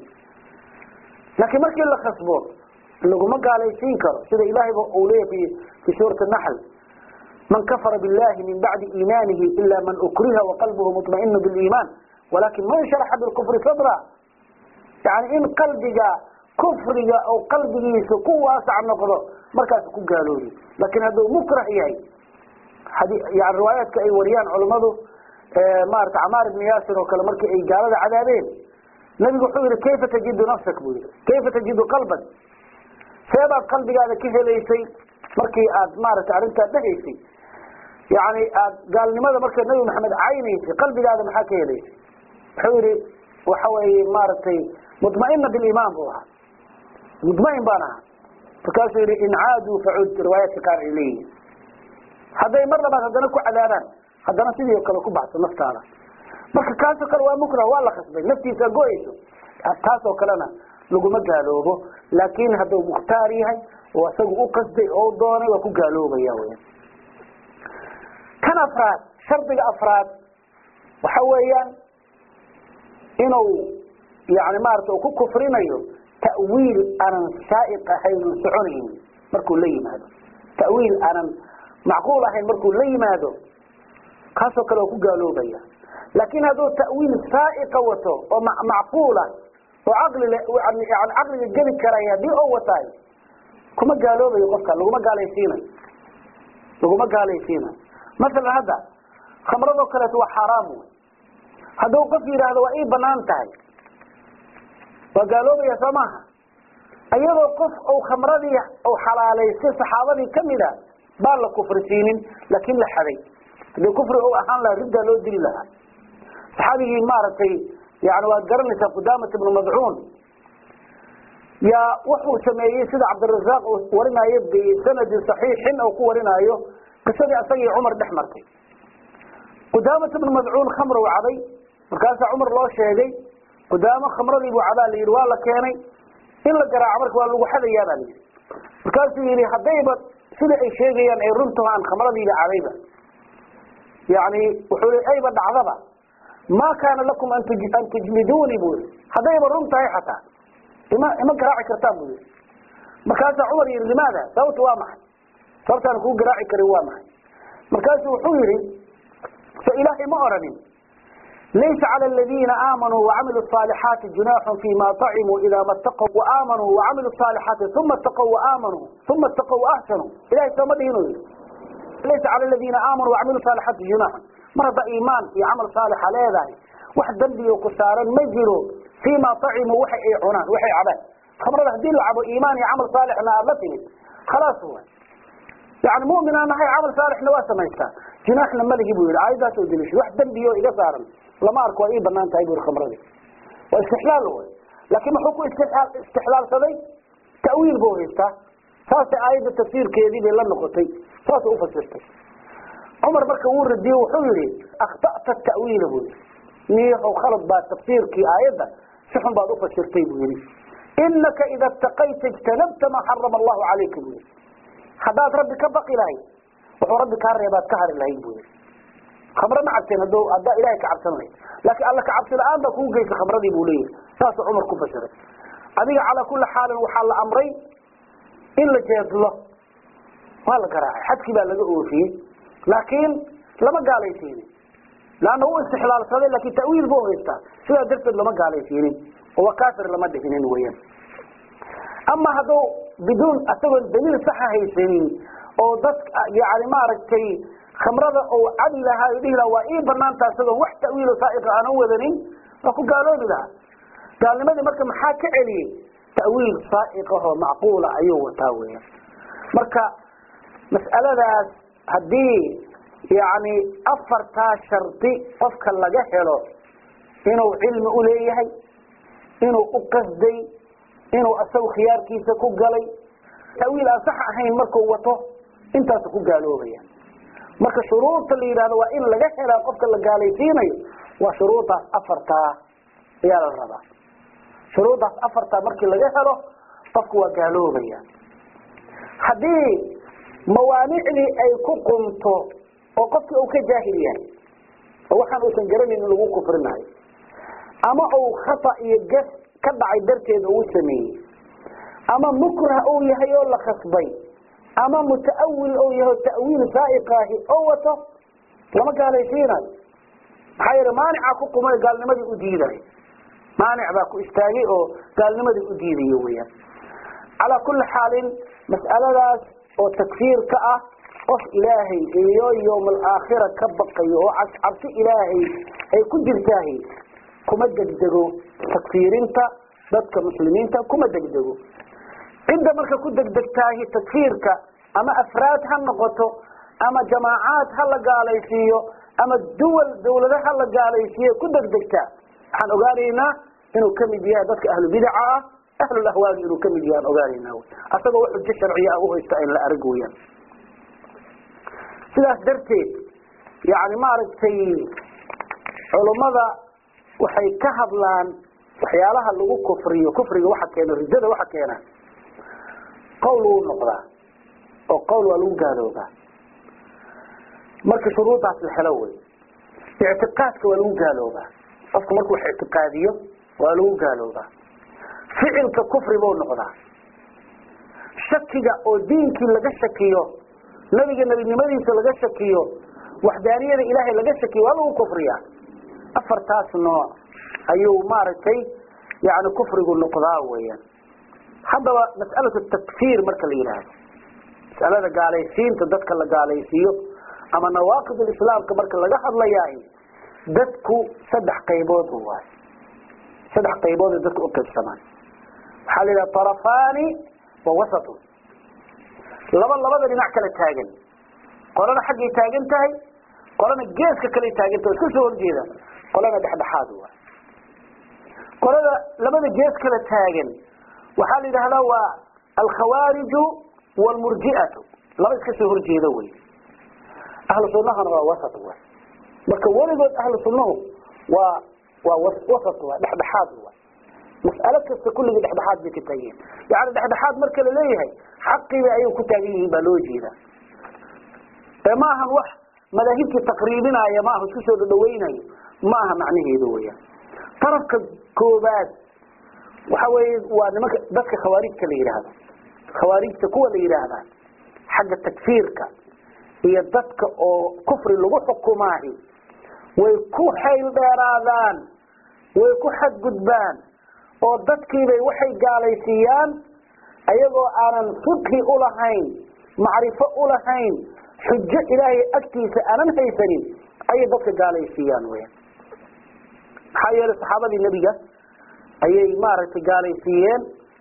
laakiin markii la khasbo laguma gaalaysiin karo sida ilahayba uu leeyahy fi suurati naxl man kafara billahi min bacdi iimaanihi ila man ukriha waqalbuhu muطmainu biliimaan walakin man sharaxa bilkufri sadra yani in qalbiga kufriga oo qalbigiisa ku waasac noqdo markaas ku gaaloobi laakiin hadduu mukrah yahay yani riwaayaadka ay wariyaan culammadu maarata camaar ibni yaasir oo kale markii ay gaalada cadaabeen nabigu wuxuu yihi kayfa tajidu nafsak buu yihi kayfa tajidu qalbak seebaad qalbigaada ka helaysay markii aad maaragtay arrintaa dhegaysay yani aad gaalnimada marka nabi maxamed caynaysay qalbigaada maxaa ka helaysay wuxuu yihi waxa weeye maaragtay mudmaina biliimaan buu ahaa mudmain baan ahaa markaasuu yihi in caaduu facud riwaayaadka qaar ay leeyihin hadday mar labaad haddana ku cadaabaan haddana sidii o kale ku baxso naftaada marka kaasoo kale waa mukrah waa la khasbay naftiisa go-ayso taas oo kalena laguma gaaloobo laakin hadduu mukhtaar yahay oo isagu u qasday oo doonay waa ku gaaloobaya weya kan afraad shardiga afraad waxa weeyaan inuu yani maarata uu ku kufrinayo ta'wiil aanan saaiq ahayn on soconaynin markuu la yimaado ta'wiil aanan macquul ahayn markuu la yimaado kaasoo kale waa ku gaaloobaya laakin hadduu ta'wiil saaiqa wato oo macquula oo caqli yani caqliga geli karaya haddii oo wataay kuma gaaloobayo qofka laguma gaalaysiinayo laguma gaalaysiinayo masalan hadda khamradoo kaleeto waa xaaraam wey hadduu qof yidhaahdo waa ii banaan tahay waa gaaloobaya soo maaha iyadoo qof uu khamradii u xalaalaystay saxaabadii kamid a baan la kufrisiinin laakin la xaday haddii kufri u ahaan lahaa riddaa loo dili lahaa saxaabigii maaragtay yani waad garanaysaa qudamat ibnu madcuun yaa wuxuu sameeyey sida cabdirazaaq uu warinayo bisanadin saxiixin oo ku warinaayo qisadii asagii cumar dhex martay qudamat ibnu madcuun khamr u caday markaasaa cumar loo sheegay qudaamo khamradii buu cabaa la yidhi waa la keenay in la garaaco marka waa lagu xadayaa baa la yidhi markaasuu yidhi haddayba sida ay sheegayaan ay runtaho aan khamradiiba cadayba yani wuxuu i ayba dhacdaba ma kaana lakum an tujliduuni bu yii haddayba run tahay xataa ima ima garaaci kartaan bu yii markaasaa cumar yihi limaada sababta waa maxay sababtaan kuu garaaci karin waa maxay markaasu wuxuu yihi so ilaahay ma oranin laysa cala aladiina aamanuu wacamiluu صaalixaati junaaxun fima طacimuu ida ma taqw waamanuu wacamiluu صaalixaati uma taqw waamanuu uma taqw waaxsanuu ilahay sooma dhihin yii laysa cala aladiina aamanuu wacamiluu صaalixaati junaaxun mar hadda iimaan iyo camal saalixa leedahay wax dembiyo ku saaran ma jiro fima طacimuu waxa ay cunaan waxay cabaan khamrada hadii la cabo iimaan iyo camal saalixna aad la timid khalaas wa yani muminaa nahay camal saalixna waa samaystaa junaaxna maligi bu yihi aayadaas oo delishay wax dembiyo iga saaran lama arko waa ii banaan tahay bui khamradii waa istixlaal wy laakin muxuu ku istixlaalsaday ta'wiil buu haystaa saasay aayadda tafsiirkeedii bay la noqotay saasay ufasirtay cumar marka wuu radiye wuxuu yihi akhta'ta ta'wiila bu yihi niyahow khalad baa tafsiirkii aayadda si xun baad ufasirtay buu yihi inaka ida taqayta ijtanabta maa xarama allahu calayka bu yihi haddaad rabbi ka baqi lahayd wuxuu rabbi kaa reebaad ka hari lahayd bu yihi khamre ma cabteen hado haddaa ilahay ka cabsan lahayd laakiin alla kacabsi la-aan baa kugu geysa khamradii buu leeyahay saasuu cumar ku fasiray adiga calaa kuli xaalin waxaa la amray in la jeedlo waa la garaacay xadkii baa laga oofiyey laakiin lama gaalaysiinin leanna wuu istixlaalsaday lakin ta'wiil buu haystaa sidaa darteed lama gaalaysiinin oo waa kafir lama dhihinin weyaan ama hadduu biduun isagoon daliil saxa haysanin oo dad yani maaragtay khamrada ou cabi lahaa o dhihi laha waa ii banaanta isagoon wax ta'wiilo saaiqa aan u wadanin waa ku gaaloobi lahaa gaalnimadii marka maxaa ka celiyey ta'wiil saaiqahoo macquula ayuu wataa weya marka mas'aladaas haddii yani afartaa shardi qofka laga helo inuu cilmi uleeyahay inuu u qasday inuu isagu khiyaarkiisa ku galay ta'wiil aan sax ahayn markuu wato intaasu ku gaaloobaya marka shuruurta la yidhahdo waa in laga helaa qofka la gaalaysiinayo waa shuruurdaas afartaa ayaa la rabaa shuruurdaas afartaa markii laga helo qofku waa gaaloobaya haddii mawaanicdii ay ku qumto oo qofkii uu ka jaahil yahay oo waxaan uusan garanayn in lagu kufrinayo ama uu khata iyo gas ka dhacay darteed uu sameeyey ama mukrah uu yahay oo la khasbay ama mutaawil ou yahay ta'wiil saaiqaahi oo wato lama gaalaysiinayo maxaa yeele maanica ku qumay gaalnimadii u diidayo maanic baa ku istaagay oo gaalnimadii u diidayo weyaan calaa kulli xaalin mas'aladaas oo takfiirka ah qof ilaahay iyo yowm alaakhira ka baqayo oo cabsi ilaahay ay ku jirtaahi kuma degdego takfiirinta dadka muslimiinta kuma degdego cidda marka ku degdegtaahi takfiirka ama afraad ha noqoto ama jamaacaad ha la gaalaysiiyo ama duwal dawlada ha la gaalaysiiyo ku degdegtaa waxaan ogaanaynaa inuu kamid yahay dadka ahlu bidaca ah ahlul ahwaagi inuu kamid yahay aan ogaanayna asagoo wax xujo sharciya ah uhaysta in la arag weyaan sidaas darteed yani maaragtay culummada waxay ka hadlaan waxyaalaha lagu kufriyo kufriga waxa keena ridada waxa keena qowl wuu noqdaa oo qowl waa lagu gaaloobaa marka shuruudaas la helo wey ictiqaadka waa lagu gaaloobaa qofku marku wax ictiqaadiyo waa lagu gaaloobaa ficilka kufri buu noqdaa shakiga oo diinkii laga shakiyo nebiga nebinimadiisa laga shakiyo waxdaaniyada ilaahay laga shakiyo waa lagu kufriyaa afartaas nooc ayuu maaragtay yani kufrigu noqdaa weeyaan haddaba mas'alatu takfiir marka la yidhaahdo mas'alada gaalaysiinta dadka la gaalaysiiyo ama nawaaqid islaamka marka laga hadlayaay dadku saddex qaybood waay saddex qaybood dadku uqaybsamaan waxaa la yidhaha طarafaani wa wasatun laba labada dhinac kala taagan qolana xaggay taagan tahay qolana geeska kale taagan tahay iska soo horjeeda qolana dhexdhexaad waay qolada labada gees kala taagan waxaa la yidhahdaa waa alkhawaariju wlmurji'atu laba iska soo horjeeda wey ahlu sunahana waa wasat way marka weligood ahlu sunnahu waa waa wasat waa dhexdhexaad wa mas'alo kasta kulligii dhexdhexaad bay ka taageen yani dhexdhexaad marka la leeyahay xaqiiba ayay ku taagan yihiin baa loo jeeda ee ma ahan wax madaahibtii taqriibinaya ma aha isku soo dhadhaweynayo ma aha macnaheedu weyaan tarafka koobaad waxa weeye waa nimanka dadka khawaarijta la yidhaahdo khawaarijta kuwa la yidhaahdaa xagga takfiirka iyo dadka oo kufri lagu xukumaahi way ku xayl dheeraadaan way ku xadgudbaan oo dadkiibay waxay gaalaysiiyaan ayagoo aanan fiqhi ulahayn macrifo ulahayn xujo ilaahay agtiisa aanan haysanin ayay dadka gaalaysiiyaan weyan maxaa yeelay saxaabadii nebiga ayay maaragtay gaalaysiiyeen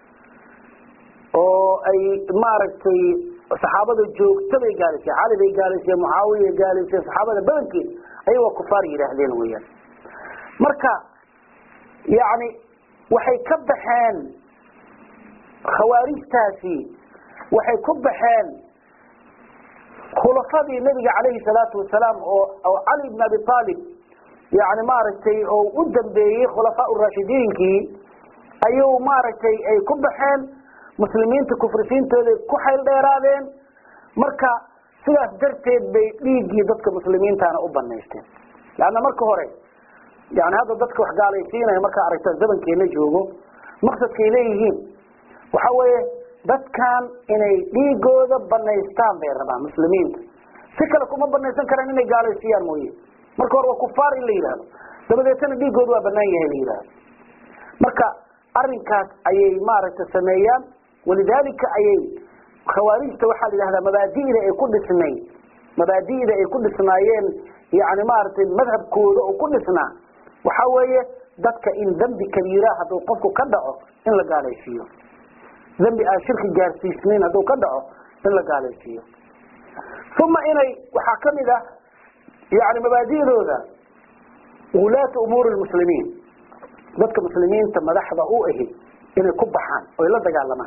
oo ay maaragtay saxaabada joogta bay gaalaysiyen cali bay gaalaysiyen mucaawiya gaalaysiyen saxaabada badankeed ayagoo kufaar yidhaahdeen weeyaan marka yani waxay ka baxeen khawaarijtaasi waxay ku baxeen khulafadii nebiga calayhi salaatu wasalaam oo oo cali ibn abi aalib yani maaragtay oo u dambeeyey khulafaa raashidiinkii ayuu maaragtay ay ku baxeen muslimiinta kufrisiintooda ku xayl dheeraadeen marka sidaas darteed bay dhiiggii dadka muslimiintana u banaysteen leanna marka hore yani hadda dadka wax gaalaysiinaya markaa aragta zamankeena joogo maqsadkay leeyihiin waxa weeye dadkan inay dhiigooda banaystaan bay rabaan muslimiinta si kale kuma banaysan karaan inay gaalaysiiyaan mooye marka hore waa kufaar in la yidhaahdo dabadeetana dhiigooda waa banaan yahay la yidhahdo marka arinkaas ayay maaragtay sameeyaan walidaalika ayay khawaarijta waxaa la yidhahdaa mabaadi'da ay ku dhisnay mabaadi'da ay ku dhisnaayeen yani maaragtay madhabkooda oo ku dhisnaa waxa weeye dadka in dembi kabiira hadduu qofku ka dhaco in la gaalaysiiyo dembi aan shirki gaarsiisnayn hadduu ka dhaco in la gaalaysiiyo uma inay waxaa kamid ah yani mabaadi'dooda wulaata umuuri lmuslimiin dadka muslimiinta madaxda u ahi inay ku baxaan oy la dagaalamaan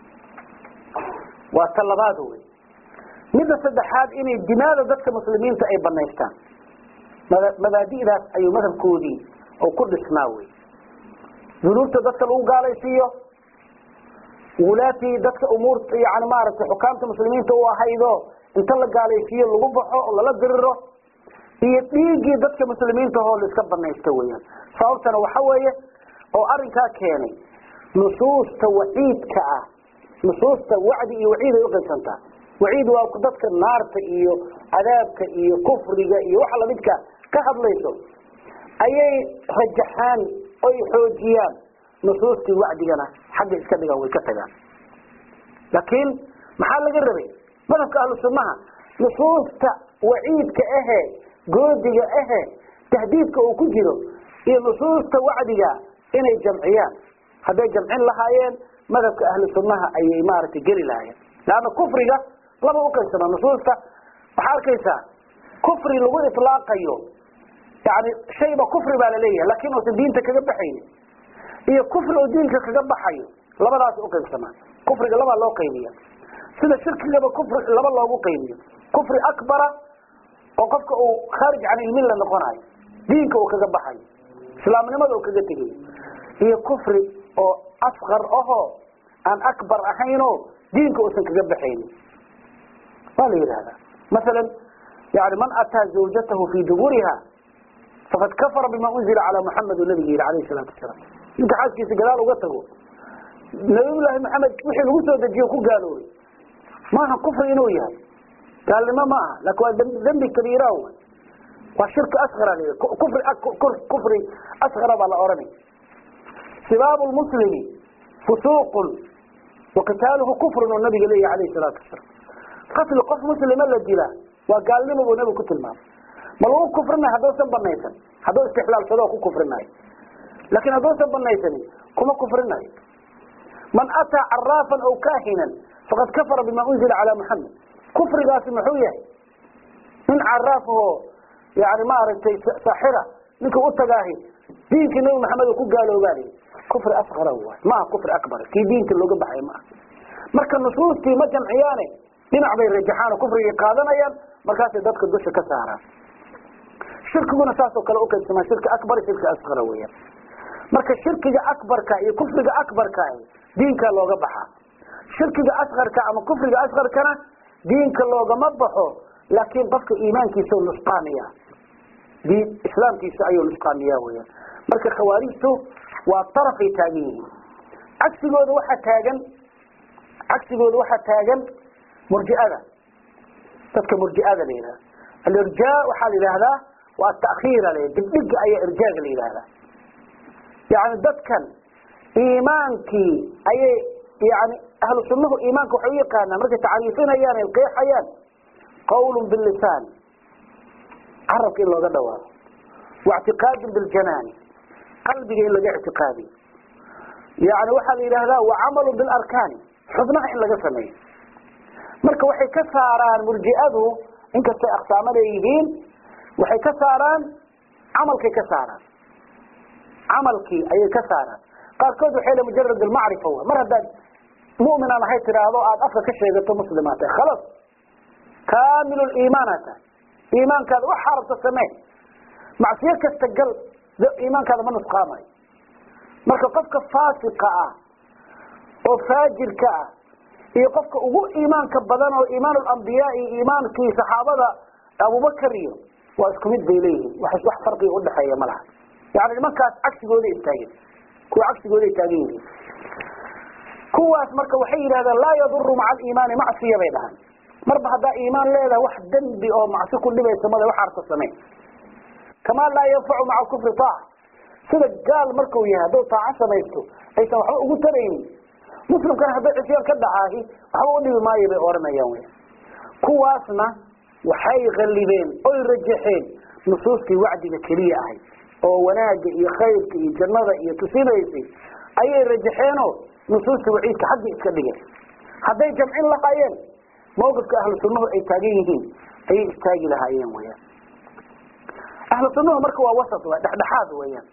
waa ta labaad wey midda saddexaad inay dimaada dadka muslimiinta ay banaystaan mabaadi'daas ayuu madhabkoodii oo ku dhisnaa wey dunuubta dadka lagu gaalaysiiyo wulaatii dadka umuurta yani maaragtay xukaamta muslimiinta u ahaydo inta la gaalaysiiyo lagu baxo oo lala diriro iyo dhiiggii dadka muslimiinta hoo la iska banaysta weyaan sababtana waxa weeye oo arinkaa keenay nusuusta waciidka ah nusuusta wacdi iyo waciid ay uqaybsantaa waciid waa dadka naarta iyo cadaabka iyo kufriga iyo waxa lamidka ka hadlayso ayay rajaxaan oy xoojiyaan nusuustii wacdigana xagga iska dhigaan way ka tagaan laakiin maxaa laga rabay madhabka ahlu sunnaha nusuusta waciidka ahe goodiga ahe tahdiidka uu ku jiro iyo nusuusta wacdiga inay jamciyaan hadday jamcin lahaayeen madhabka ahlu sunnaha ayay maaragtay geli lahaayeen leanna kufriga laba uqaybsama nusuusta waxaa arkaysaa kufri lagu ilaaqayo yani shayba kufri baa laleeyahay laakin uusan diinta kaga baxaynin iyo kufri oo diinka kaga baxayo labadaas uqaybsamaa kufriga labaa loo qaybiya sida shirkigaba kufri laba loogu qaybiyo kufri akbara oo qofka uu khaarij can ilmilla noqonayo diinka uu kaga baxayo islaamnimada uu kaga tegayo iyo kufri oo asqar ahoo aan akbar ahaynoo diinka uusan kaga baxaynin waa la yidhahdaa masalan yani man ataa zawjatahu fii duburiha faqad kafara bima unzila calaa muxamed u nabiga yihi alayhi salaatu wasalaam ninka xaaskiisa gadaal uga tago nabiyullaahi maxamed wixii lagu soo dejiye ku gaaloobay maaha kufri inuu yahay gaalnimo ma aha laakin waa dembi kabiira wy waa shirki asqara la kufri kufri asqara baa la ohanay sibaabu lmuslimi fusuuqun waqitaaluhu kufrun oo nabiga leeyahy alayhi salaatu wasalaam qatli qof muslima la dila waa gaalnimo buu nabigu ku tilmaamay ma lagu kufrinayo hadduusan banaysan hadduu istixlaalsado ku kufrinayo laakin hadduusan banaysanin kuma kufrinayo man ataa caraafan aw kaahinan faqad kafara bima unzila calaa muxamed kufrigaasi muxuu yahay nin caraaf oo yani maaragtay saaxira ninka u tagaahi diinkii nabi maxamed oo ku gaaloobaanay kufri asqara waay maaha kufri akbar kii diinka looga baxay maaha marka nusuustii ma jamciyaane dhinac bay rajaxaan oo kufrigay qaadanayaan markaasay dadka dusha ka saaraan shirkiguna saasoo kale uqaybsamaa shirki akbar shirki asqara weeyaan marka shirkiga akbarka iyo kufriga akbarka diinka looga baxaa shirkiga asqarka ama kufriga asqarkana diinka loogama baxo laakiin qofka iimaankiisa nusqaamiya diin islaamkiisa ayuu nusqaamiya weyaan marka khawaarijtu waa tarafay taagan yihiin cagsigooda waxaa taagan cagsigooda waxaa taagan murjiada dadka murjiada la yidhahda alirjaa waxaa la yidhaahdaa waa takiira l dibdhiga ayaa irjaaga la yidhahdaa yani dadkan iimaankii ayay yani ahlu sunnahu iimaanka waxay u yaqaanaan markay tacriifinayaan ay qeexayaan qawl bilisaan carabka in looga dhawaaqo waictiqaadin biljanaani qalbiga in laga ictiqaadiyo yani waxaa la yidhahdaa wacamalu bilarkaani xubnaha in laga sameeyo marka waxay ka saaraan murji'adu inkastay aqsaamo leeyihiin waxay ka saaraan camalkay ka saaraan camalkii ayay ka saaraan qaarkood waxay le mujarad almacrifa wa mar haddaad mu'min aan ahay tiraahdo aada afka ka sheegato muslimaa tahay khalas kaamilu liimaana tahay iimaankaada wax xarabta samee macsiyo kasta gal iimaankaada ma nusqaamayo marka qofka faasiqa ah oo faajirka ah iyo qofka ugu iimaanka badan oo iimaan alambiyaa iyo iimaankii saxaabada abubakar iyo waa isku mid bay leeyihiin wax wax farqiga udhexeeya ma laha yani nimankaas cagsigooda istaagen kuwa cagsigooda ay taagan yihiin kuwaas marka waxay yidhahdeen laa yaduru maca aliimaani macsiya bay dhahaan marba haddaa iimaan leedahay wax dembi oo macsi ku dhibaysa male wax arta samey kamaa laa yanfacu maca kufri taaca sida gaal markuu yahay hadduu taaco samaysto aysan waxba ugu taraynin muslimkana hadday cisyaan ka dhacaahi waxba udhibi maayo bay oranayaan wy kuwaasna waxay qalibeen oy rajaxeen nusuustii wacdiga keliya ahayd oo wanaaga iyo khayrka iyo jannada iyo tusinaysay ayay rajaxeenoo nusuusta waciidka xagga iska dhigeen hadday jamcin lahaayeen mawqifka ahlu sunnahu ay taagan yihiin ayay istaagi lahaayeen weyaan ahlu sunnahu marka waa wasat wa dhexdhexaad weyaan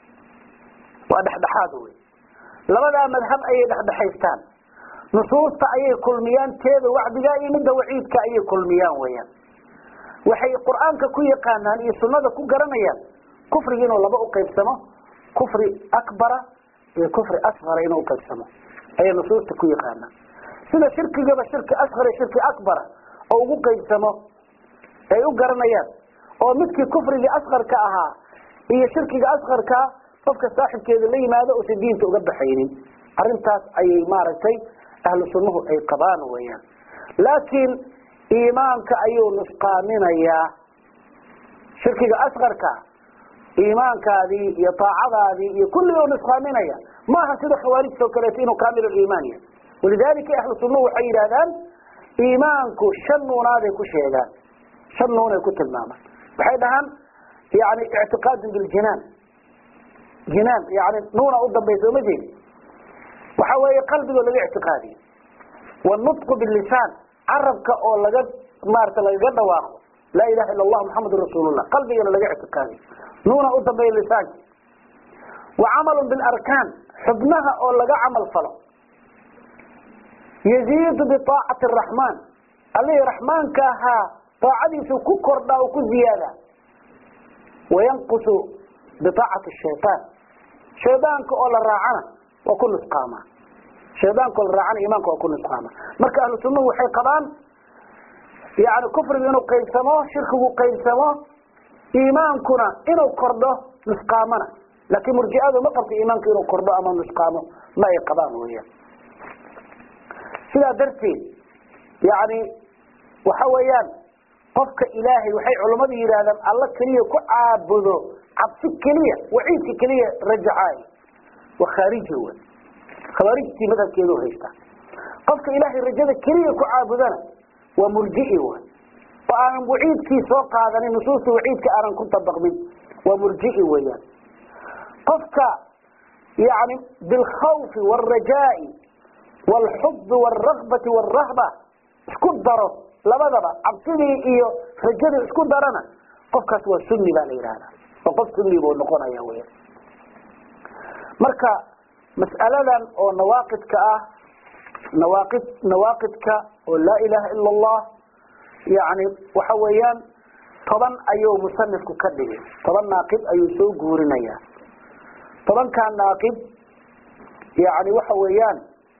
waa dhexdhexaad wey labadaa madhab ayay dhexdhexaystaan nusuusta ayay kulmiyaan teeda wacdiga iyo midda waciidka ayay kulmiyaan weyaan waxay qur-aanka ku yaqaanaan iyo sunnada ku garanayaan kufriga inuu laba uqaybsamo kufri akbara iyo kufri asqara inuu uqaybsamo ayay nusuusta ku yaqaanaan sida shirkigaba shirki asqar iyo shirki akbara oo ugu qaybsamo ay u garanayaan oo midkii kufrigii asqarka ahaa iyo shirkiga asqarkaa qofka saaxibkeeda la yimaado usan diinta uga baxaynin arrintaas ayay maaragtay ahlu sunnuhu ay qabaan weyaan laakiin iimaanka ayuu nusqaaminayaa shirkiga asqarka iimaankaadii iyo taacadaadii iyo kulli u nusqaaminaya maaha sida khawaarijta oo kaleeto inuu kaamil iimaan yahay walidalika ahlu sunnuhu waxay yidhahdaan iimaanku shan nuunaaday ku sheegaan shan nuunay ku tilmaamaan waxay dhahaan yani ictiqaadun biljinaan jinaan yani nuuna u dambaysa oma jeedi waxa weeye qalbigoo laga ictiqaadiyo wanutqu bilisaan carabka oo laga maarata lagaga dhawaaqo laa ilaha illa allah muxamedun rasuulullah qalbigana laga ictiqaadiyo nuuna u dambeeya lisaanka wa camalun bilarkaan xubnaha oo laga camal falo yaziidu biaacati araxmaan allihii raxmaanka ahaa aacadiisu ku kordhaa oo ku ziyaada wayanqusu biaacati shayaan shaydaanka oo la raacana waa ku nusqaama shaydaanka oo la raacana iimaanka waa ku nusqaama marka ahlu sunnahu waxay qabaan yani kufrigu inuu qaybsamo shirkigu qaybsamo iimaankuna inuu kordho nusqaamana laakiin murjiadu ma qabto iimaanku inuu kordho ama nusqaamo ma ay qabaan weeyaan sidaa darteed yani waxa weeyaan qofka ilaahay waxay culammadu yidhaahdaan alla keliya ku caabudo cabsi keliya waciidka keliya rajacaay waa khaariji w khawaarijtii madhabkeedu haysta qofka ilaahay rajada keliya ku caabudana waa murji'i w oo aanan waciidkii soo qaadanin nusuusta waciidka aanan ku dabaqmin waa murji'i weeyaan qofka yani bilkhawfi wاlrajaai wاlxubi wاlrakbati wاlrahba isku daro labadaba cabsidii iyo rajadii isku darana qofkaas waa sunni baa la yidhahda oo qof sunni buu noqonaya weya marka mas'aladan oo nawaaqidka ah nawaaqid nawaaqidka oo laa ilaha ila allah yani waxa weeyaan toban ayuu musanifku ka dhigay toban naaqid ayuu soo guurinaya tobankaa naaqid yani waxa weeyaan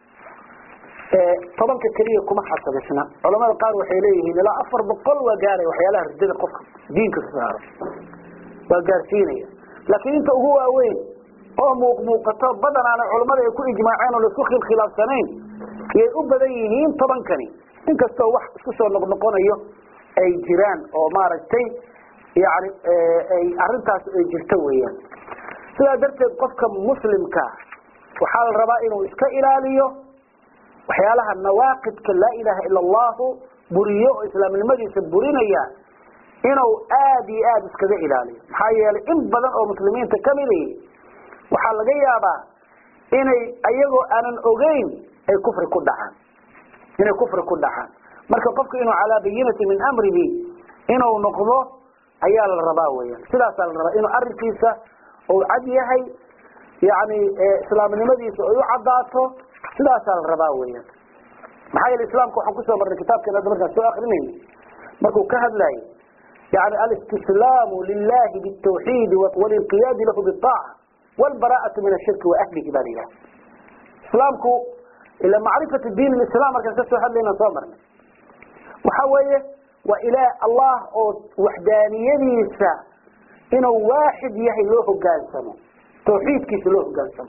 tobanka keliya kuma xasabisna culamada qaar waxay leeyihiin ilaa afar boqol waa gaaraya waxyaalaha ridada qofka diinka ka saaro waa gaarsiinaya laakiin inta ugu waaweyn oo muuq muuqato badanaana culamada ay ku ijmaaceen oo laisku khilkhilaafsanayn yay u badan yihiin tobankani inkastoo wax isku soo noqnoqonayo ay jiraan oo maaragtay yani ay arintaas ay jirto weeyaan sidaa darteed qofka muslimka waxaa la rabaa inuu iska ilaaliyo waxyaalaha nawaaqidka laa ilaha ila allahu buriyo oo islaamnimadiisa burinaya inuu aad iyo aada iskaga ilaaliyo maxaa yeelay in badan oo muslimiinta kamidi waxaa laga yaabaa inay ayagoo aanan ogeyn ay kufri ku dhacaan inay kufri ku dhacaan marka qofku inuu calaa bayinati min amrihi inuu noqdo ayaa la rabaa weyan sidaasaa la rabaa inuu arrinkiisa uu cad yahay yani islaamnimadiisa ay u caddaato sidaasaa la rabaa weyan maxaa yeele islaamka waxaan kusoo marnay kitaabkeena hadda markaan soo akrinayna markuu ka hadlayo yani alistislaamu lilahi bitawxiidi walinqiyaadi lahu biaaca wlbara'atu min ashirki wa ahlihi baa la yidhaha islaamku ila macrifatu diin islam markaan kasoo hadlayna soo marnay waxa weeye waa ila allah oo waxdaaniyadiisa inuu waaxid yahay loo hogaansamo tawxiidkiisa loo hogaansamo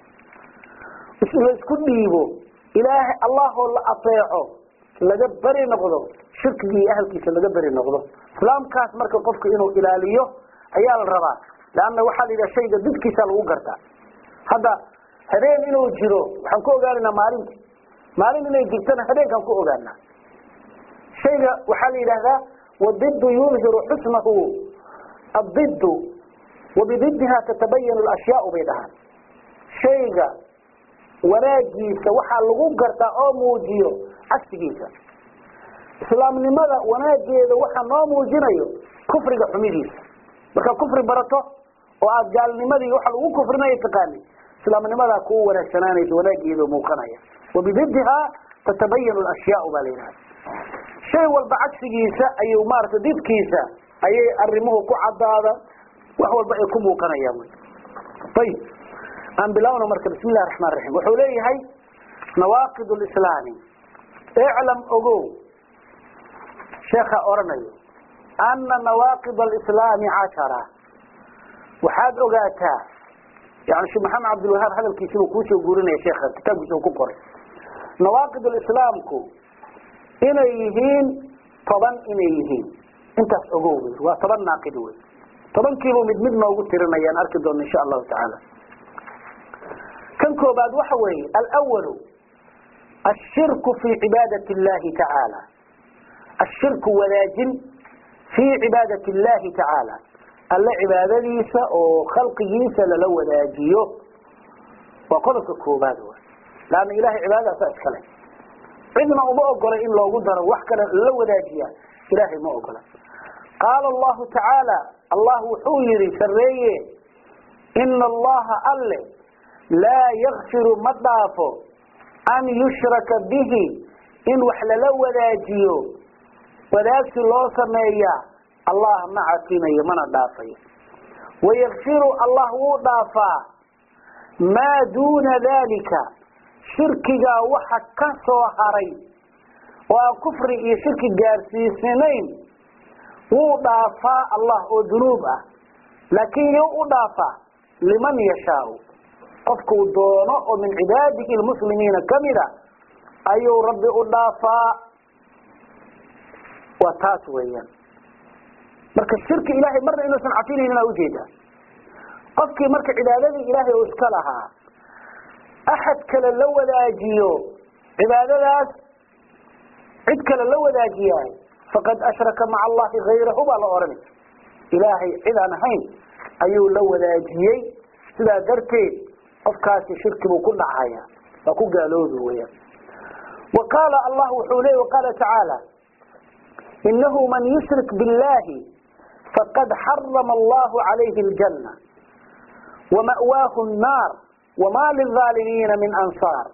laisku dhiibo ilaahay allahoo la ateeco laga beri noqdo shirkigii ahalkiisa laga beri noqdo islaamkaas marka qofku inuu ilaaliyo ayaa la rabaa leanna waxaa la yidhaha shayga didkiisa lagu gartaa hadda habeen inuu jiro waxaan ku ogaanaynaa maalinti maalin inay jirtana habeenkaan ku ogaanaa shayga waxaa la yidhahdaa wadidu yudhiru xusnahu adidu wabididha tatabayanu lashyaau bay dhahaan shayga wanaagiisa waxaa lagu gartaa oo muujiyo cagsigiisa islaamnimada wanaageeda waxaa noo muujinayo kufriga xumidiisa markaad kufri barato oo aada gaalnimadii waxa lagu kufrinaya taqaani islaamnimadaa kuu wanaagsanaanaysa wanaageeda muuqanaya wabididha tatabayanu lashyaau baa la yidhahda shay walba cagsigiisa ayuu maarata didkiisa ayay arimuhu ku cadaada wax walba ay ku muuqanayaan ayib aan bilaawno marka bismi illahi raxmaan raxiim wuxuu leeyahay nawaaqid lislaami iclam ogow sheekha oranayo ana nawaaqid alislaami cashara waxaad ogaataa yani sheekh maxamed cabdilwahaab hadalkiisi buu kuusoo guurinaya sheekha kitaabkiisa uu ku qoray nawaaqid lislaamku inay yihiin toban inay yihiin intaas ogow wey waa toban naaqid wey tobankiibuu mid mid noogu tirinayaan arki doona insha allahu tacaala kan koobaad waxa weeye alwalu ashirku fi cibaadat اllahi tacaala ashirku wadaajin fii cibaadat اllahi tacaala alle cibaadadiisa oo khalqigiisa lala wadaajiyo waa qodobka koobaad w laanna ilahay cibaadadaasa iskale cidna uma ogola in loogu daro wax kale lala wadaajiya ilahay ma ogola qaala allahu tacaala allah wuxuu yihi sareeye ina allaha alle laa yakfiru ma dhaafo an yushraka bihi in wax lala wadaajiyo wadaagsi loo sameeyaa allah ma cafinayo mana dhaafayo wayakfiru allah wuu dhaafaa maa duuna dalika shirkigaa waxa ka soo haray oo aan kufri iyo shirki gaarsiisanayn wuu dhaafaa allah oo dunuub ah laakiin yo u dhaafaa liman yashaau qofkuu doono oo min cibaadihi lmuslimiina kamida ayuu rabbi u dhaafaa waa taas weeyaan marka shirki ilaahay marna inuusan cafinaynin aa ujeedaa qofkii marka cibaadadii ilaahay uu iska lahaa axad kale la wadaajiyo cibaadadaas cid kale la wadaajiyaay faqad ashraka maca allahi hayrahu baa la odhanay ilaahay cid aan ahayn ayuu la wadaajiyey sidaa darteed qofkaasi shirki buu ku dhacaya waa ku gaaloobi weyaan wa qaala allah wuxuu leey waqaala tacaala inahu man yushrik biاllahi faqad xarama allahu calayhi اljanna wama'waahu الnaar wma lilظaalimiina min ansaar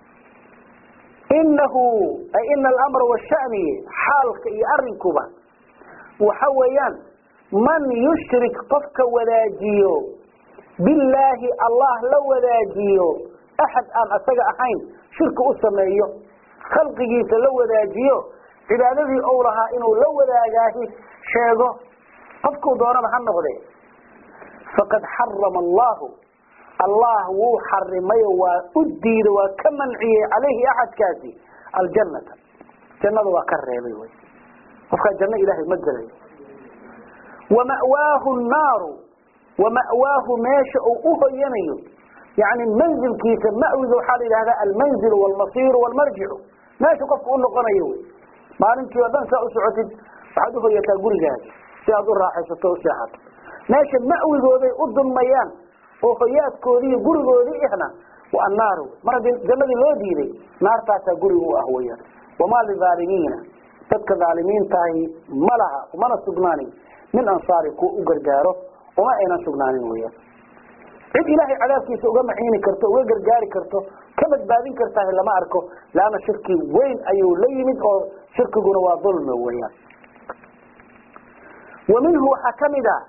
inahu ay ina alamra washani xaalka iyo arinkuba waxa weeyaan man yushrik qofka wadaajiyo billaahi allah la wadaajiyo axad aan asaga ahayn shirki u sameeyo khalqigiisa la wadaajiyo cibaadadii ou lahaa inuu la wadaagaahi sheego qofkuu doonaba ha noqde faqad xarama allahu allah wuu xarimay waa u diida waa ka manciyey calayhi axadkaasi aljanata jannada waa ka reebay wy qofkaa janno ilaahay ma gelayo wama'waahu naaru wama'waahu meesha uu u hoyanayo yani manzilkiisa ma'wiga waxaa la yidhahdaa almanzilu walmasiiru walmarjicu meesha qofka u noqonayo wy maalintii oo dhan saa u socotid waxaad uhoyataa gurigaaga si aad u raaxaysato o useexato meesha ma'wigooday u dulmayaan oo hoyaadkoodii iyo gurigoodii ihna waa annaaru mar haddii jannadii loo diiday naartaasaa guriga u ah weyaan wamaa lilaalimiina dadka dhaalimiintaahi ma laha umana sugnaanin min ansaari kuwa u gargaaro uma aynan sugnaanin weyaan cid ilaahay cadaabkiisa uga maxiini karto uga gargaari karto ka badbaadin kartaahi lama arko laanna shirki weyn ayuu la yimid oo shirkiguna waa dulmi weyaan wa minhu waxaa kamid a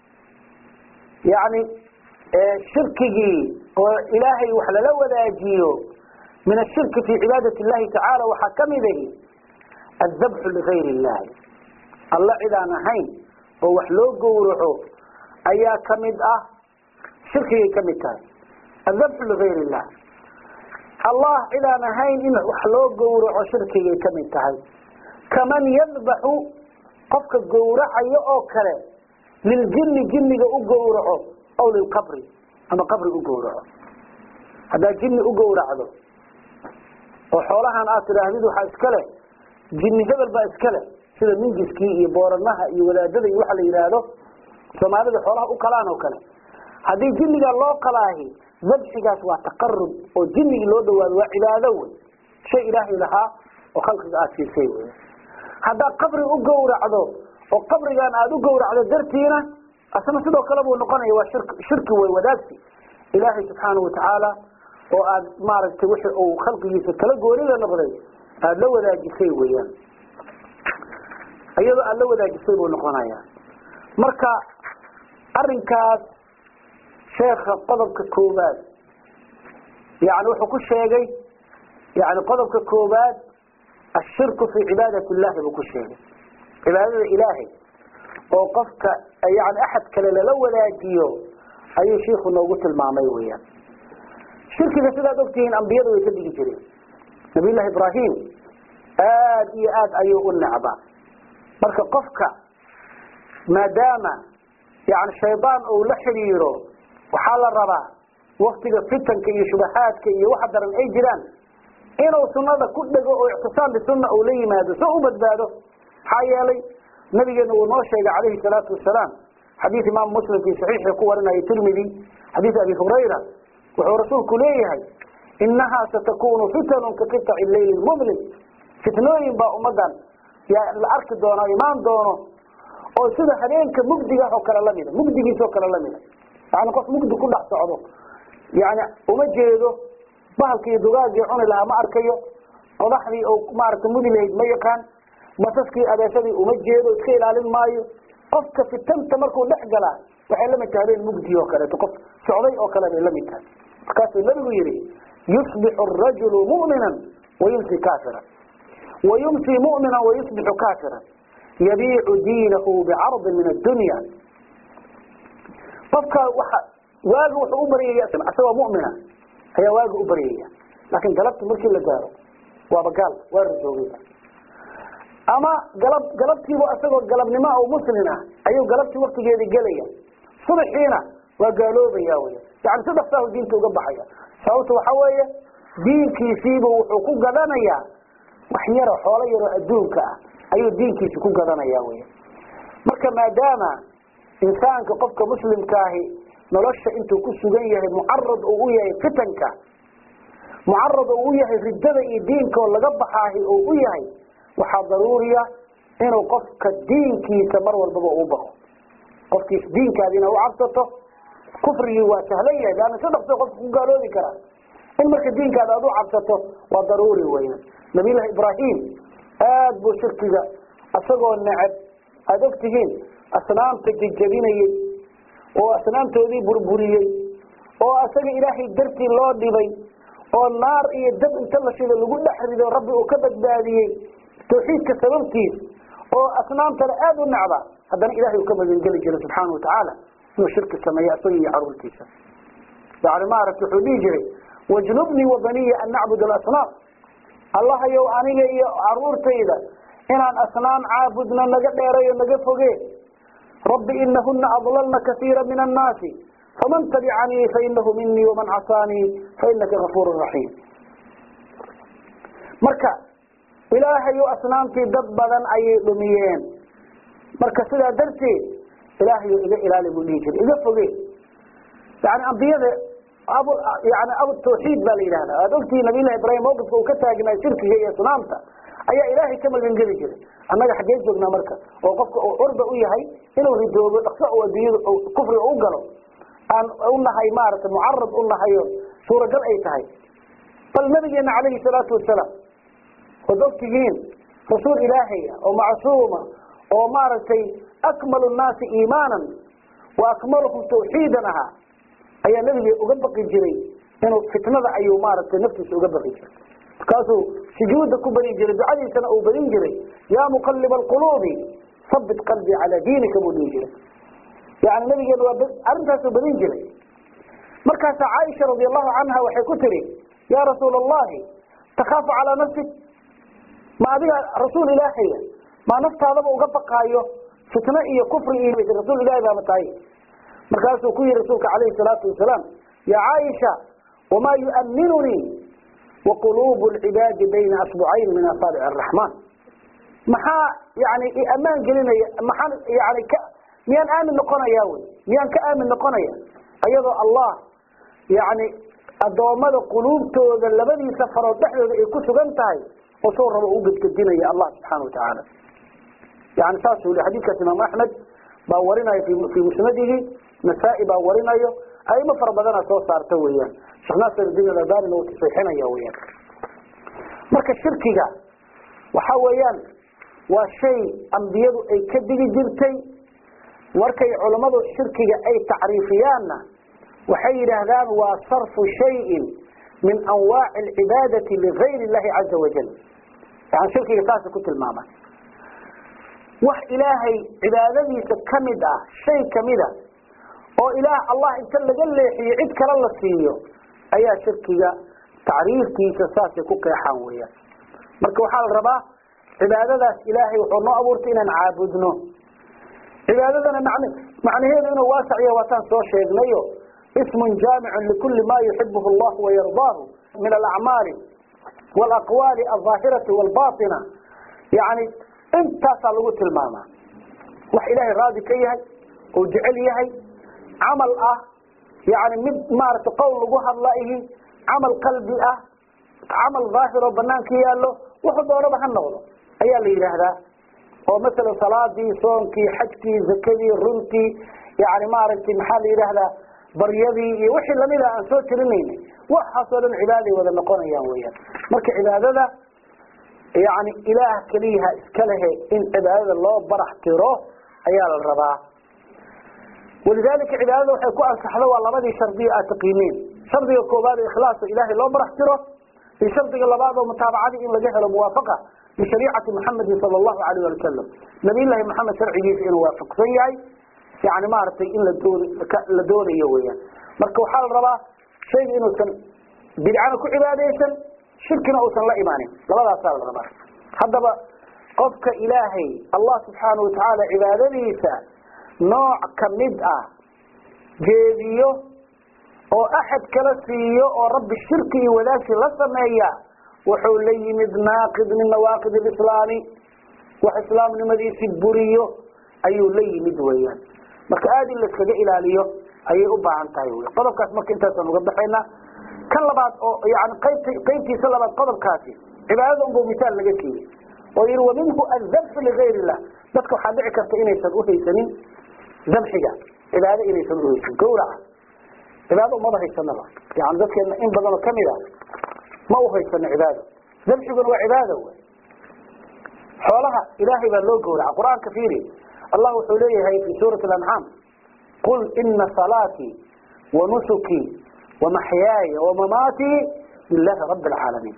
yani shirkigii oo ilaahay wax lala wadaajiyo min ashirki fi cibaadati llahi tacaala waxaa kamid ahi adabxu ligayr illahi alla cid aan ahayn oo wax loo gowraco ayaa kamid ah shirkigay kamid tahay adabxu ligayr illah allah cid aan ahayn in wax loo gowraco shirkigay kamid tahay kaman yadbaxu qofka gowracayo oo kale liljini jiniga u gowraco aw lilqabri ama qabri u gowraco haddaad jini u gowracdo oo xoolahan aad tidhaahdid waxaa iska leh jini hebel baa iska leh sida mingiskii iyo booranaha iyo wadaadada iyo waxa la yidhaahdo soomaalida xoolaha u qalaan oo kale haddii jinigaa loo qalaahi dabxigaas waa taqarub oo jinigii loo dhawaado waa cibaado wey shay ilaahay lahaa oo khalqiga aada siisay wey haddaad qabri u gowracdo oo qabrigan aada u gowracdo dartiina asna sidoo kale buu noqonaya waa shirk shirki wey wadaagsi ilaahay subxaanahu watacaala oo aad maaragtay wixii uu khalqigiisa kala goonida noqday aada la wadaajisay weeyaan iyadoo aada la wadaajisay buu noqonaya marka arinkaas sheekha qodobka koobaad yani wuxuu ku sheegay yani qodobka koobaad ashirku fi cibaadati illahi buu ku sheegay cibaadada ilaahay oo qofka yani axad kale lala wadaajiyo ayuu shiiku noogu tilmaamay weyaan shirkiga sidaad ogtihiin ambiyadu way ka digi jireen nabiy llahi ibrahim aada iyo aad ayuu u necba marka qofka maadaama yani shaydaan uu la xidhiiro waxaa la rabaa waktiga fitanka iyo shubahaadka iyo waxa daran ay jiraan inuu sunada ku dhego oo ictisaam bisunna uu la yimaado so u badbaado maxaa yeelay nabigeena uu noo sheegay calayhi salaatu wasalaam xadiis imaam muslim fi saxiixi ku warinaya tirmidi xadiis abi hurayra wuxuu rasuulku leeyahay inahaa satakunu fitanun ka qiطaci leyli mudlim fitnooyin baa ummadan la arki doono imaan doono oo sida habeenka mugdigaah oo kale lamida mugdigiis oo kale lamida yani qof mugdi ku dhex socdo yani uma jeedo bahalka iyo dugaagii cuni lahaa ma arkayo qodaxdii oo maaragtay mudi lahayd ma yaqaan basaskii abeesadii uma jeedo iska ilaalin maayo qofka fitanta markuu dhex galaa waxay lamid tahay habeen mugdi oo kaleeto qof socday oo kale bay lamid tahay markaasuu nabigu yihi yusbixu arajulu mu'minan wayumsi kaafiran wayumsi mu'minan wayusbixu kaafiran yabiicu diinahu bicardin min addunya qofka waxa waaga wuxuu u baryaya asagoo mu'mina ayaa waaga u baryaya laakiin galabti markii la gaaro waaba gaal waa rajoogay ama galab galabtiiba isagoo galabnimo oo muslin ah ayuu galabtii waktigeedii gelaya subaxiina waa gaaloobaya wy yani si dhaksahu diinta uga baxaya sababta waxa weeye diinkiisiiba wuxuu ku gadanayaa wax yaro xoolo yaroo adduunka ah ayuu diinkiisi ku gadanaya wy marka maadaama insaanka qofka muslimkaahi nolosha intuu ku sugan yahay mucarad uu u yahay fitanka mucarad uu u yahay riddada iyo diinka oo laga baxaahi uu u yahay waxaa daruuriya inuu qofka diinkiisa mar walbaba uu baqo qofkiis diinkaadina u cabsato kufrigii waa sahlan yahay leanna si dhaqso qofka ku gaaloobi karaa in marka diinkaada aad u cabsato waa daruuri weyan nabiyullahi ibraahim aad buu shirkiga isagoo necab aada og tihiin asnaamta jejabinayey oo asnaamtoodii burburiyey oo asaga ilaahay dartii loo dhibay oo naar iyo dab inta la shido lagu dhex rido rabbi uu ka badbaadiyey tawxiidka sababtiis oo asnaamtana aada u necba haddana ilahay uu ka magangeli jiray subxaana watacaala inuu shirki sameeyo isaga iyo caruurtiisa yani maaragta wuxuu dhihi jiray wajnubnii wabaniya an nacbud alasnaam allahayow aniga iyo caruurtayda inaan asnaam caabudno naga dheerayo naga foge rabbi inahuna adlalna kaiira min annaasi faman tabicanii fainahu minii waman casaanii fainaka gafuur raxiim marka ilaahayu asnaamtii dad badan ayay dhumiyeen marka sidaa darteed ilaahayu iga ilaali buu dhihi jiray iga foge yani ambiyada abu yani abu tawxiid baa la yidhahda aad ogtihi nabiyllahi ibrahim mawqifka uu ka taagnaa shirkiga iyo asnaamta ayaa ilaahay ka magangeli jiray annaga xaggee joognaa marka oo qofka uu curba u yahay inuu ridoobo dhaqso u adduunyada kufriga u galo aan unahay maaragtay mucarad u nahayo suuragal ay tahay bal nabigeena calayhi salaatu wasalaam waad ogtihiin rasuul ilaahay oo macsuuma oo maaragtay akmalu nnaasi iimaanan wa akmaluhum tawxiidan ahaa ayaa nabiga uga baqi jiray inuu fitnada ayuu maaragtay naftiisa uga baqi jiray markaasuu sujuuda ku badin jiray ducadiisana uu badin jiray yaa muqaliba alquluubi sabit qalbii calaa diinika buu dhihi jiray yani nabigeena waa arrintaasuu badin jiray markaasaa caaisha radi allahu canha waxay ku tiri yaa rasuul allahi takaafu calaa nafsik ma adiga rasuul ilaahaya maa naftaadaba uga baqaayo fitno iyo kufri iyo rasuul ilahi baama tahay markaasuu ku yihi rasuulka calayhi salaatu wasalaam ya caaisha wamaa yu'minunii waquluubu lcibaadi bayna asbucayn min asaabic araxmaan maxaa yani ammaan gelinaya maxaan yani ka miyaan aamin noqonaya wy miyaan ka aamin noqonaya ayadoo allah yani addoommada quluubtooda labadiisa farood dhexdooda ay ku sugan tahay oo soo rabo u gedgedinaya allah subxaana watacaala yani saasuu li xadiidkaas imaam axmed baa warinaya fii musnadihi nasaa-i baa warinayo aimo fara badana soo saarta weeyaan sheekh naasirdiin alalbanina uu tasixinaya weyaan marka shirkiga waxa weeyaan waa shay ambiyadu ay ka digi jirtay markay culammadu shirkiga ay tacriifiyaanna waxay yidhaahdaan waa sarfu shayin min anwaaci alcibaadati ligayr illahi caza wajal yani shirkiga saasa ku tilmaama wax ilaahay cibaadadiisa kamid ah shay kamida oo ilaah allah inta laga leexiyo cid kale la siiyo ayaa shirkiga tacriiftiisa saasay ku qeexaan weyaan marka waxaa la rabaa cibaadadaas ilaahay wuxuu noo abuurtay inaan caabudno cibaadadana man macnaheedu inuu waasaciya waataan soo sheegnayo ismun jaamicun likuli ma yuxibuhu allah wayardaahu min alacmaali walaqwaali alظaahirati walbaطina yani intaasaa lagu tilmaamaa wax ilaahay raadi ka yahay oo jecel yahay camal ah yani mid maaragtay qowl lagu hadla ihi camal qalbi ah camal daahir oo banaanka yaallo wuxuu doonaba ha noqdo ayaa la yidhaahdaa oo masalan salaadii soonkii xajkii zakadii runtii yani maaragtay maxaa la yidhaahdaa baryadii iyo wixii lamida aan soo tirinayna waxaasoo dhan cibaaday wada noqonayaan weyaan marka cibaadada yani ilaah keliyaha iska lehe in cibaadada loo barax tiro ayaa la rabaa walidaalika cibaadada waxay ku ansaxdo waa labadii shardiyo aad taqiineen shardiga koobaad oo ikhlaaso ilaahay loo barax tiro iyo shardiga labaad oo mutaabacadii in laga helo muwaafaqa bishariicati muxamedin sala allahu alayh wali wasalam nabiyllahi maxamed sharcigiisa inuu waafaqsan yahay yani maaragtay in ladoon la doonayo weyaan marka waxaa la rabaa shayga inuusan bidcana ku cibaadaysan shirkina uusan la imaanin labadaasaa la rabaa haddaba qofka ilaahay allah subxaana watacaala cibaadadiisa nooc kamid ah jeediyo oo axad kala siiyo oo rabbi shirki iyo wadaagsi la sameeya wuxuu la yimid naaqid min nawaaqid alislaami wax islaamnimadiisi buriyo ayuu la yimid weeyaan marka aada in laiskaga ilaaliyo ayay u baahan tahay wy qodobkaas marka intaasaan uga baxaynaa kan labaad oo yani qaybt qaybtiisa labaad qodobkaasi cibaadada unbuu misaal laga siiyey oo yihi wa minhu aldabxu ligayr illah dadka waxaa dhici karta inaysan uhaysanin dabxiga cibaado inaysan uhaysanin gawraca cibaado umaba haysanaba yani dadkeena in badanoo kamid a ma uhaysano cibaado dabxiguna waa cibaado wy xoolaha ilaahay baa loo gawraca qur-aanka fiiri allah wuxuu leeyahay fi suurati alancaam qul ina salaatii wanusukii wamaxyaaya wamamaatii lilahi rabi alcaalamiin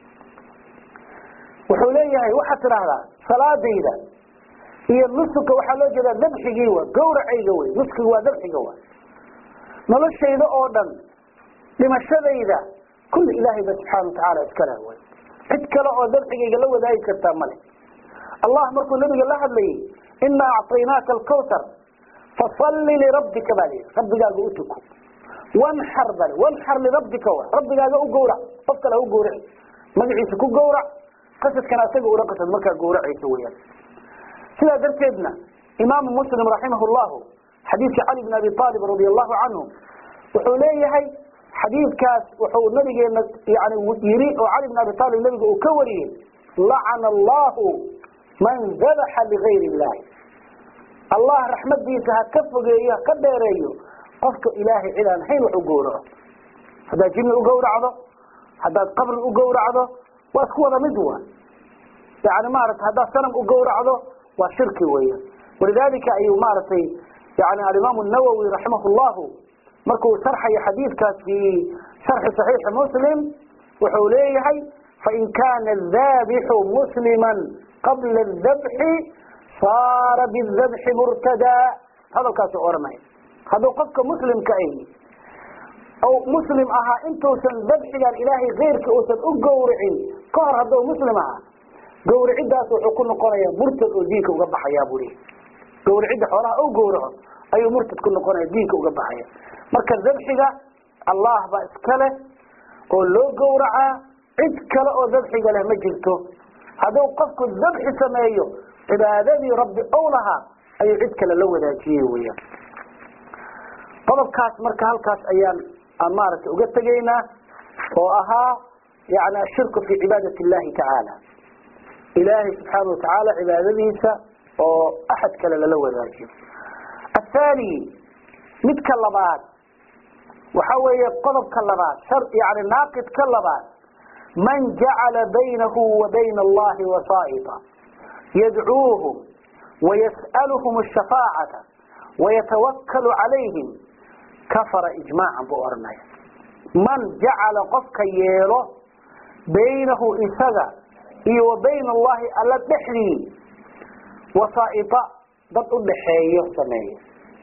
wuxuu leeyahay waxaad tidhaahdaa salaadayda iyo nusuka waxaa loo jeedaa dabxigii wa gawracayga wey nuskiga waa dabxiga wa noloshayda oo dhan dhimashadayda kulli ilaahay ba subxaana watacaala iskale wy cid kale oo dabxigayga la wadaagi kartaa male allah markuu nabiga la hadlayay ina acطaynaaka alkawtar fasalli lirabbika baa lihi rabbigaaga u tuko wanxar bal wanxar lirabbika wa rabbigaaga u gawrac qof kale ha u gawraci magaciisa ku gawrac qasadkana asaga ula qasad markaa gawracaysa weyaan sidaa darteedna imaamu muslim raximah llahu xadiidka cali bn abi aalib radi allahu canhu wuxuu leeyahay xadiidkaas wuxuu nabigeena yani yiri oo cali bn abi aalib nabiga uu ka wariyey lacana allahu man dabaxa ligayr illahi allah raxmadiisa ha ka fogeeyo ha ka dheereeyo qofka ilaahay cid aan hayn wax u gawraco haddaad jinni u gawracdo haddaad qabri u gawracdo waa isku wada mid wa yani maarata haddaad sanam u gawracdo waa shirki weyan walidalika ayuu maaragtay yani alimaamu nawowi raximah llahu markuu sharxayo xadiidkaas fi sharxi صaxiixi muslim wuxuu leeyahay fain kana daabixu muslima qabla dabxi saara bidabxi murtadaa hadalkaasu oranaya hadduu qofka muslimka ahi ou muslim ahaa intuusan dabxigan ilaahay keyrka uusan u gawricin ka hor hadduu muslim ahaa gawricidaas wuxuu ku noqonaya murtad oo diinka uga baxaya buu lehi gawricidda xoolaha u gawraco ayuu murtad ku noqonaya diinka uga baxaya marka dabxiga allah baa iska leh oo loo gawracaa cid kale oo dabxiga leh ma jirto hadduu qofku dabxi sameeyo cibaadadii rabbi ow lahaa ayuu cid kale la wadaajiyey weyaan qodobkaas marka halkaas ayaan aan maaragtay uga tegaynaa oo ahaa yani ashirku fi cibaadat illahi tacaala ilaahay subxaana watacaala cibaadadiisa oo axad kale lala wadaajiyo athani midka labaad waxa weeye qodobka labaad shar yani naaqidka labaad man jacala baynahu wa bayna allahi wasaa'ita yadcuuhum wayas'aluhum ashafaacata wayatawakkalu calayhim kafara ijmaacan buu oranaya man jacala qofka yeelo baynahu isaga iyo wa bayna allahi alla dhexdii wasaa'ita dad u dhaxeeyo sameeya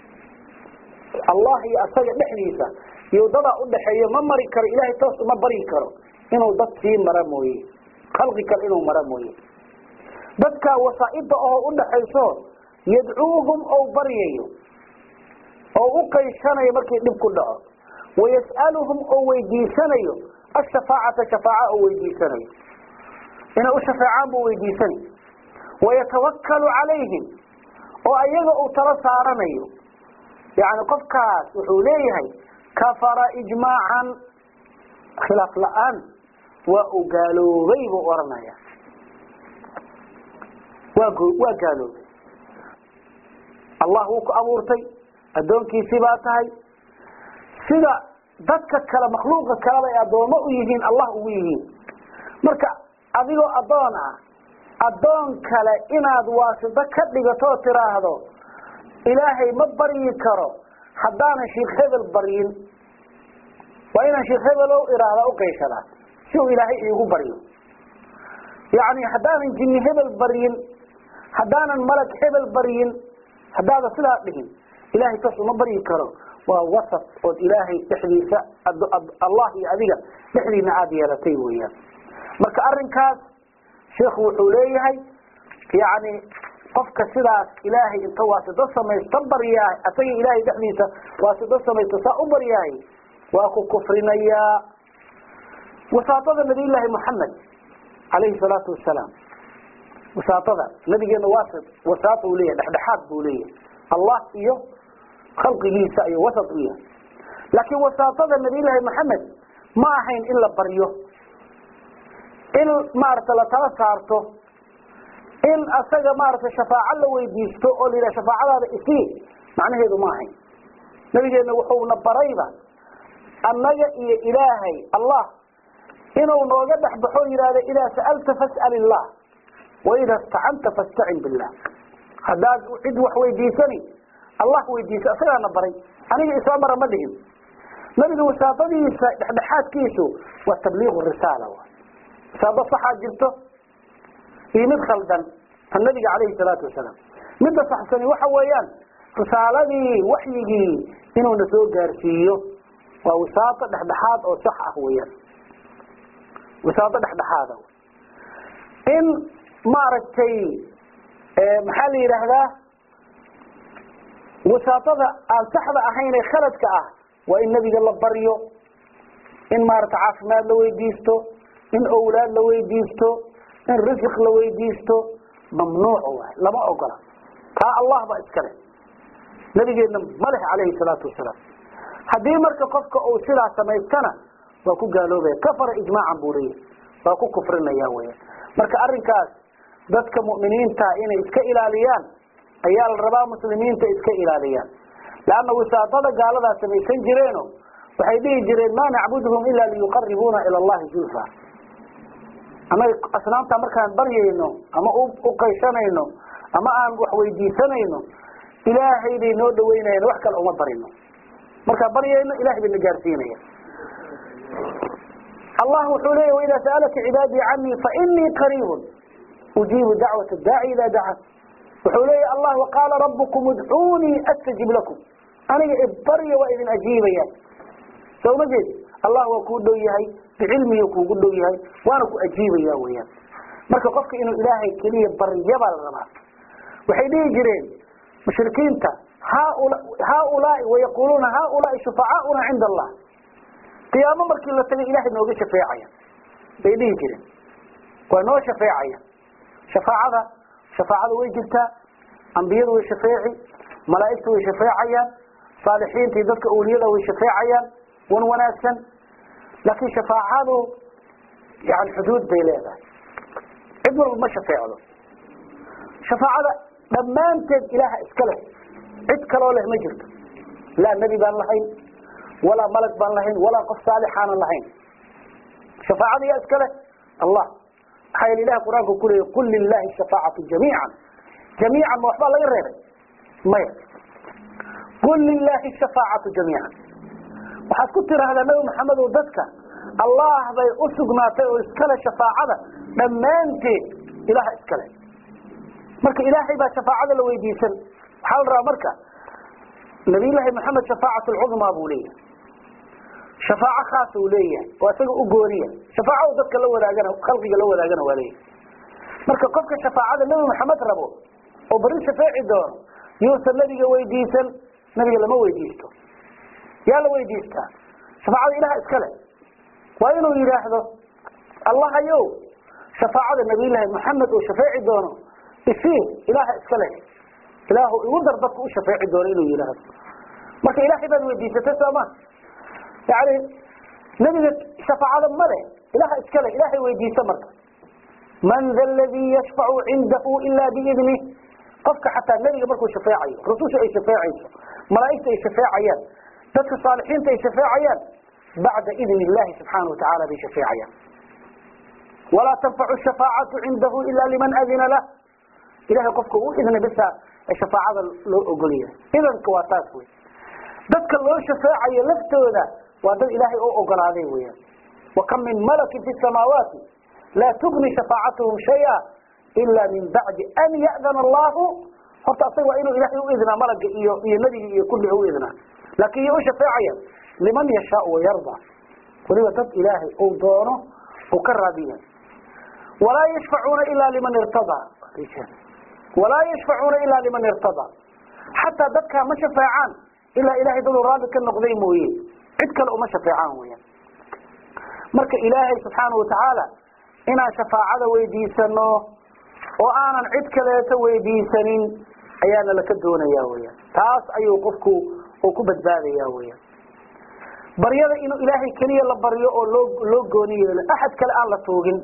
allah iyo asaga dhexdiisa iyo dadaa udhaxeeyo ma mari karo ilahay toos uma bari karo inuu dad sii mara mooye khalqi kale inuu mara mooye dadkaa wasaa'ida oo udhaxayso yadcuuhum ou baryayo oo u qayshanayo markii dhib ku dhaco wayas'aluhum oo weydiisanayo ashafaacata shafaaca oo weydiisanayo inay u shafeecaan buu weydiisanay wayatawakkalu calayhim oo ayaga uu tala saaranayo yani qofkaas wuxuu leeyahay kafara ijmaacan khilaaf la-aan waa uu gaaloobay buu oranaya waa waa gaaloobay allah wuu ku abuurtay addoonkiisii baa tahay sida dadka kale makhluuqa kaleba ay addoommo u yihiin allah ugu yihiin marka adigoo addoon ah addoon kale inaad waasito ka dhigato oo tiraahdo ilaahay ma baryi karo haddaanan sheikh hebel baryin waa inaan sheikh hebelow iraahdaa uqayshadaa si uu ilaahay iigu baryo yacni haddaanan jinni hebel baryin haddaanan malag hebel baryin haddaada sidaa dhihin ilahay kas uma baryi karo waa wasaf ood ilaahay dhexdiisa allah iyo adiga dhexdiina aada yeelatay weeyaan marka arrinkaas sheikhu wuxuu leeyahay yani qofka sidaas ilaahay inta waasito samaysta baryahay asaga ilaahay dhexdiisa waasito samaysta saa u baryahay waa ku kufrinayaa wasaatada nabiyullaahi moxamed calayhi salaatu wasalaam wasaatada nabigeena waasi wasaata uu leeyahay dhexdhexaad buu leeyahay allah iyo khalqigiisa iyo wasat u yahay laakiin wasaatada nabiyullaahi moxamed ma ahayn in la baryo in maarata la tala saarto in asaga maaragtay shafaaco la weydiisto oo la yidhaha shafaacadaada isii macnaheedu ma ahayn nabigeena wuxuuna barayba annaga iyo ilaahay allah inuu nooga dhex baxo yidhahda idaa sa'alta fas'al illah waida istacanta fastacin billah haddaad cid wax weydiisani allah weydiisa asagaana baray aniga isoo mara ma dhihin nabiga wasaafadiisa dhexdhexaadkiisu waa tabliiqu risaala wasaado saxaa jirto iyo mid khaldan tan nabiga calayhi salaatu wasalaam midda saxsani waxa weeyaan risaaladii waxyigii inuuna soo gaarsiiyo waa wasaato dhexdhexaad oo sax ah weeyaan wasaato dhexdhexaada in maaragtay maxaa la yidhaahdaa wasaatada aan saxda ahayn ee khaladka ah waa in nebiga la baryo in maarata caafimaad la weydiisto in owlaad la weydiisto in risiq la weydiisto mamnuuc waay lama ogola taa allah baa iskale nabigeedna ma leh calayhi salaatu wasalaam haddii marka qofka uu sidaa samaystana waa ku gaaloobaya kafara ijmaacan buu leeyahay waa ku kufrinaya weya marka arrinkaas dadka mu'miniinta inay iska ilaaliyaan ayaa la rabaa muslimiinta iska ilaaliyaan leanna wisaadada gaaladaa samaysan jireeno waxay dhihi jireen ma nacbuduhum ila liyuqaribuuna ila allahi zulfa annaga asnaamta markaan baryayno ama u qaysanayno ama aan wax weydiisanayno ilaahay bay noo dhaweynayan wax kale uma barino markaan baryayno ilahay bay na gaarsiinaya allah wuxuu leeya waidaa sa'alaka cibaadii canii fainii qariibun ujiibu dacwat daaci idaa dacan wuxuu leeya allah waqaala rabukum udcuunii astajib lakum aniga ibarya waa idin ajiibaya soo ma jeed allah waa kuu dhow yahay bicilmiga kuugu dhow yahay waana ku ajiibaya weyaan marka qofka inuu ilaahay keliya baryabaa la rabaa waxay dhihi jireen mushrikiinta haaulaai wayaquluuna haaulaai shufacaauna cinda allah qiyaamo markii la tagay ilahay nooga shafeecaya bay dhihi jireen waa noo shafeecaya shafaacada shafaacada way jirtaa ambiyadu way shafeeci malaa'igtu way shafeecayaan saalixiinta iyo dadka awliyada way shafeecayaan wan wanaagsan laakiin shafaacadu yani xuduud bay leedahay cid walba ma shafeecdo shafaacada dhammaanteed ilaaha iska leh cid kaloo leh ma jirto laa nebi baan lahayn walaa malag baan lahayn walaa qof saalixaanan lahayn shafaacada yaa iska leh allah maxaa yeele ilaha qur-aanka ku leeyay qul lilahi shafaacatu jamiican jamiican ma waxbaa laga reebay maya qul lilahi shafaacatu jamiican waxaad ku tiraahdaa nabi maxamed oo dadka allah bay u sugnaatay oo iskale shafaacada dhammaanteed ilaha iskale marka ilaahay baa shafaacada la weydiisan waxaa la rabaa marka nabiyullaahi maxamed shafaacat lcudmaa buu leeyahay shafaaco khaasa uu leeyahay oo isaga u gooniya shafaaco u dadka la wadaagana khalqiga la wadaagana waa leeyahay marka qofka shafaacada nebi maxamed rabo oo beri shafeeci doono yuusan nabiga weydiisan nabiga lama weydiisto yaa la weydiistaa shafaacada ilaha iskale waa inuu yidhaahdo allahayow shafaacada nabiyullaahi maxamed uu shafeeci doono isii ilaha iskale ilaahu igu dar dadka u shafeeci doono inuu yidhaahdo marka ilaahay baad weydiisatay sooma yani nebiga shafaacada male ilaha iskale ilaahay weydiisa marka man da ladii yashfacu cindahu ila biidnih qofka xataa nebiga markuu shafeecayo rususha ay shafeecayso malaa'igta ay shafeecayaan dadka saalixiinta ay shafeecayaan bacda idn illahi subxaana watacaala bay shafeecayaan walaa tanfacu shafaacatu cindahu ila liman adina lah ilahay qofka u idna bisa shafaacada loo ogolyahay idanka waa taas wey dadka loo shafaacayo laftooda waa dad ilaahay oo ogolaaday weyaan wakam min malakin fi samaawaati laa tugni shafaacatuhum shaya ila min bacdi an ya'dana allahu horta asaga waa inuu ilahay u idnaa malaga iyo iyo nebiga iyo kulli u idnaa laakin iyo u shafeecaya liman yashaau wayarda waliba dad ilaahay uu doono uu ka raadiya walaa yashfacuuna ila liman irtadaa walaa yashfacuuna ila liman irtadaa xataa dadkaa ma shafeecaan ilaa ilahay daduu raalli ka noqday mooye cid kale uma shafeecaan weyaan marka ilaahay subxaana watacaala inaan shafaacada weydiisano oo aanan cid kaleeto weydiisanin ayaana laka doonaya weyaan taas ayuu qofku uu ku badbaadaya weyaan baryada inuu ilaahay keliya la baryo oo loo loo gooni yeelo axad kale aan la tuugin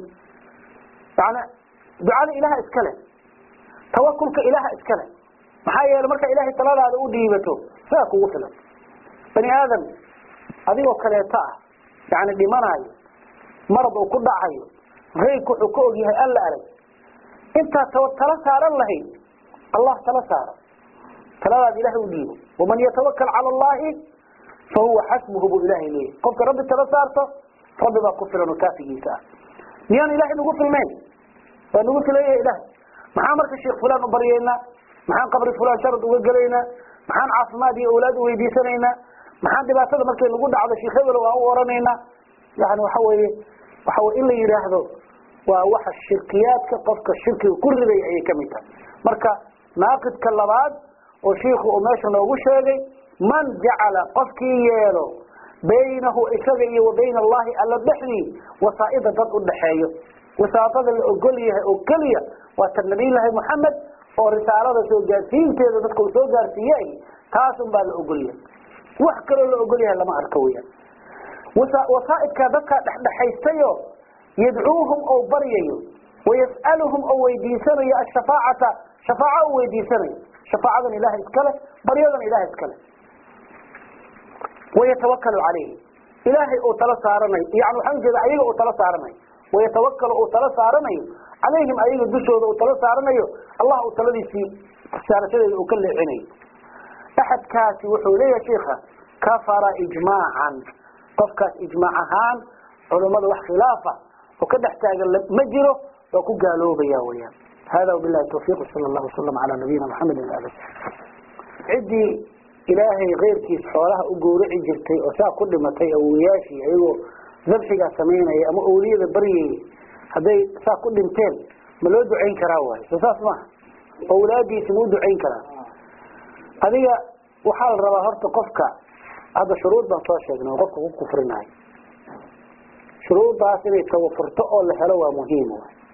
yani ducada ilaha iskale tawakulka ilaha iskale maxaa yeele markaa ilahay taladaada u dhiibato sidaa kugu filan bani aadam adigoo kaleeto ah yani dhimanayo marad uu ku dhacayo reybku wuxuu ka ogyahay alla arag intaad t tala saaran lahayd allah tala saara taladaada ilahay u dhiibo waman yatawakal cala allahi fahuwa xasbuhu buu ilahay leeyahy qofka rabbi tala saarto rabbi baa ku filan oo kaafigiisa ah miyaan ilahay nagu filnayn waa nagu filaya ilahay maxaa marka sheekh fulan u baryaynaa maxaan qabri fulan sharad uga gelaynaa maxaan caafimaad iyo awlaad u weydiisanaynaa maxaan dhibaatada markay nagu dhacdo sheekh hebel waan u oranaynaa yani waxa weeye waxa wey in la yidhaahdo waa waxa shirkiyaadka qofka shirkiga ku riday ayay kamid tahay marka naaqidka labaad oo shiiku uu meesha noogu sheegay man jacala qofkii yeelo baynahu isaga iyo wa bayna allahi alla dhexdii wasaaida dad udhaxeeyo wasaatada la ogol yahay oo keliya waa ta nabiylahi moxamed oo risaalada soo gaarsiinteeda dadka uu soo gaarsiiyey taasun baa la ogol yahay wax kaloo la ogol yahay lama arko weyaan wasaaidkaa dadkaa dhexdhexaystayo yadcuuhum oo baryayo wayas'aluhum oo weydiisanayo ashafaacata shafaaco u weydiisanayo shafaacadan ilaha iskale baryadan ilaha iskale wayatawakalu calayhi ilaahay uu tala saaranayo yani waxaan ujeeda ayaga uu tala saaranayo wayatawakalu uu tala saaranayo calayhim ayaga dushooda uu tala saaranayo allah uu taladiisii saarashadeeda uu ka leexinayo axadkaasi wuxuu leeyahay sheika kafara ijmaacan qofkaas ijmaac ahaan culummada wax khilaafa oo ka dhex taagan ma jiro waa ku gaaloobaya weyaan hada wabilahi tawfiq sala allahu wasalam calaa nabiyina maxamedi waali ciddii ilaahay keyrkiis xoolaha u gowraci jirtay oo saa ku dhimatay awoyaashii ayagoo dabxigaa samaynaya ama awliyada baryayay hadday saa ku dhinteen ma loo ducayn karaa waayo soo saas maaha awlaadiisi ma u ducayn karaa adiga waxaa la rabaa horta qofka hadda shuruud baan soo sheegnay oo qofka ku kufrinayo shuruuddaas inay tawafurto oo la helo waa muhiim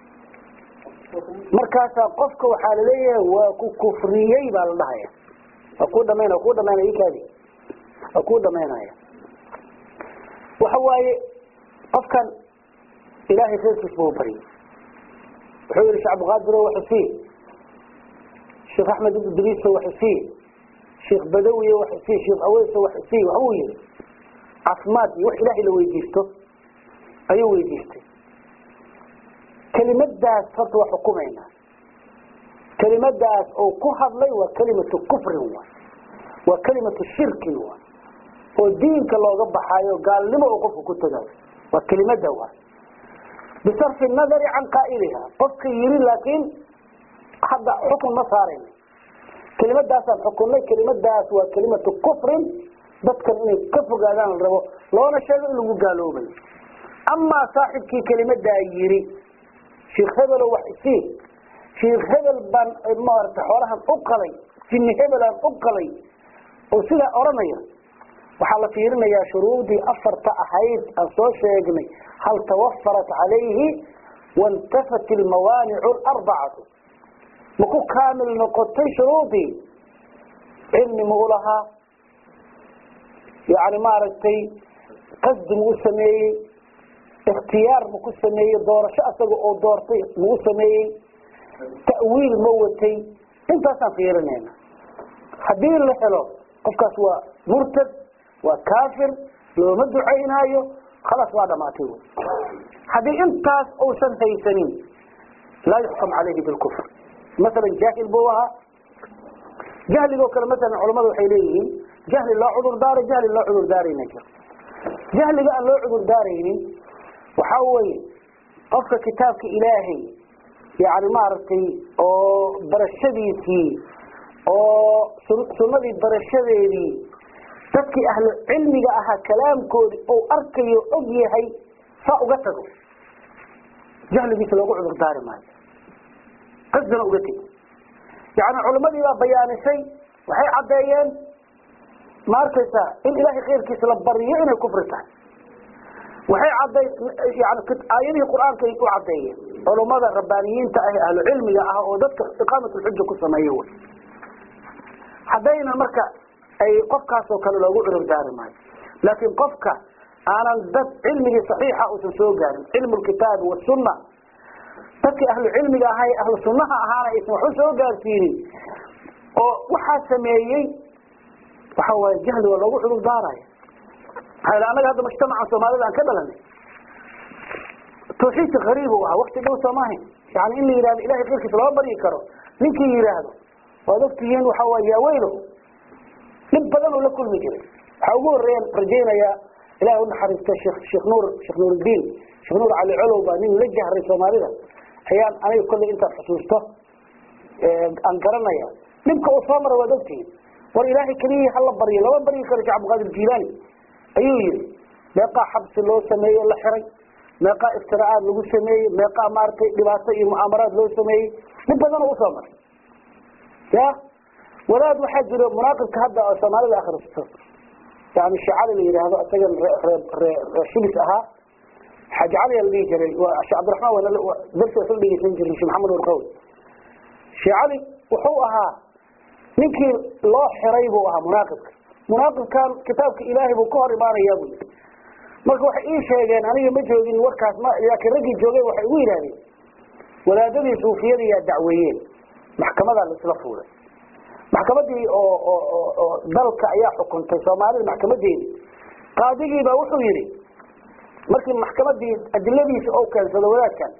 markaasaa qofka waxaa laleeyahay waa ku kufriyey baa la dhahaya waa ku dhamayn waa ku dhamaynaya ikaadi waa ku dhamaynaya waxa waaye qofkan ilaahay reerkiis buu baryay wuxuu yihi sheekh abdiqaadiro waxusii sheekh axmed idriiso waxusii sheekh badawiye waxusii sheekh aweyso waxusii waxbuu yihi caafimaad iyo wax ilaahay la weydiisto ayuu weydiistay kelimadaas horta waa xukumayna kelimadaas oo ku hadlay waa kelimatu kufrin wa waa kelimatu shirkin wa oo diinka looga baxaayo gaalnimo oo qofka ku tagayo waa kelimada wa bisarfi nadari can qaa'iliha qofka yiri laakiin hadda xukun ma saarayna kelimadaasaan xukunnay kelimadaas waa kelimatu kufrin dadkan inay ka fogaadaan la rabo loona sheego in lagu gaaloobayo amaa saaxibkii kelimadaa yiri sheekh hebelo wax isii sheekh hebel baan maarata xoolahan u qalay jinni hebelaan u qalay oo sidaa odhanaya waxaa la fiirinayaa shuruudii afarta ahayd aan soo sheegnay hal tawafarat calayhi waintafat ilmawaanicu alarbacatu ma ku kaamil noqotay shuruudii cilmi ma u lahaa yani maaragtay qasdi ma u sameeyey ikhtiyaar ma ku sameeyey doorasho asaga oo doortay ma u sameeyey ta'wiil ma watay intaasaan fiirinayna haddii la helo qofkaas waa murtad waa kaafir looma ducaynaayo khalaas waa dhamaatay wy haddii intaas uusan haysanin laa yuxkam calayhi bilkufr masalan jaahil buu ahaa jahligoo kale masalan culamadu waxay leeyihiin jahli loo cudur daaro jahli loo cudur daarayna jiro jahliga aan loo cudur daaraynin waxaa weeye qofka kitaabka ilaahay yani maaragtay oo barashadiisii oo sunnadii barashadeedii dadkii ahlu cilmiga ahaa kalaamkoodii ou arkayo og yahay saa uga tago jahligiisa loogu cudur daari maayo qasdana uga tegi yani culimadii baa bayaanisay waxay caddeeyeen ma arkaysaa in ilaahay khayrkiisa la bariyo inay kufri tahay waxay cadday yani aayadihii qur-aankay u caddeeyeen culummada rabbaaniyiinta ah ahlu cilmiga ah oo dadka iqaamatulxuja ku sameeye wy haddayna marka ay qofkaasoo kale loogu cudur daari maayo laakiin qofka aanan dad cilmigii saxiixa uusan soo gaarin cilmu lkitaabi wasunna dadkii ahlu cilmiga ahay ahlu sunnaha ahaana aysan waxu soo gaarsiinin oo waxaa sameeyey waxa waaye jahli waa loogu cudur daaraya maxaa yl annaga hadda mujtamaca soomaalida aan ka dhalanay tawxiidka hariib u ahaa wakti dhow soomaahayn yani in la yihahdo ilahay keyrkiisa lama baryi karo ninkii yidhaahdo waad ogtihiin waxa waay yaaweylo dhib badan uu la kulmi jiray waxaa ugu horeeyaan rajaynayaa ilahay unaxariista shekh sheekh nuur sheekh nuuruddiin sheekh nuur cali colow baa nin la jahray soomaalida ayaan aniga kolley intaad xusuusto aan garanaya dhibka uu soo mara waad ogtihiin war ilaahay keliyii hala baryo lama baryi karo sheekh cabdiqaadir jilaani ayuu yihi meeqaa xabsi loo sameeyey o la xiray meeqaa iftiraacaad lagu sameeyey meeqaa maaragtay dhibaato iyo mucaamaraad loo sameeyey dhib badan oo usoo maray ya wadaad waxaa jiro munaaqibka hadda oo soomaalida akhristo yani shicali la yidhaahdo isagan ree shilis ahaa xaaji cali la dhihi jiray shee cabdiraxmaan darsi wasu dhegeysan jiray shee maxamed warqawi shee cali wuxuu ahaa ninkii loo xiray buu ahaa munaaqibka munaaqibkan kitaabka ilaahay buu ka hor imaanayaa bu yii marka waxay ii sheegeen aniga ma joogin warkaas ma laakiin raggii joogeen waxay igu yidhahdeen wadaadadii suufiyada yaa dacweeyeen maxkamadaa la isla fuulay maxkamadii oo oo oo dalka ayaa xukuntay soomaalida maxkamadeedi qaadigiibaa wuxuu yidhi markii maxkamadii adiladiisa oo keensado wadaadkan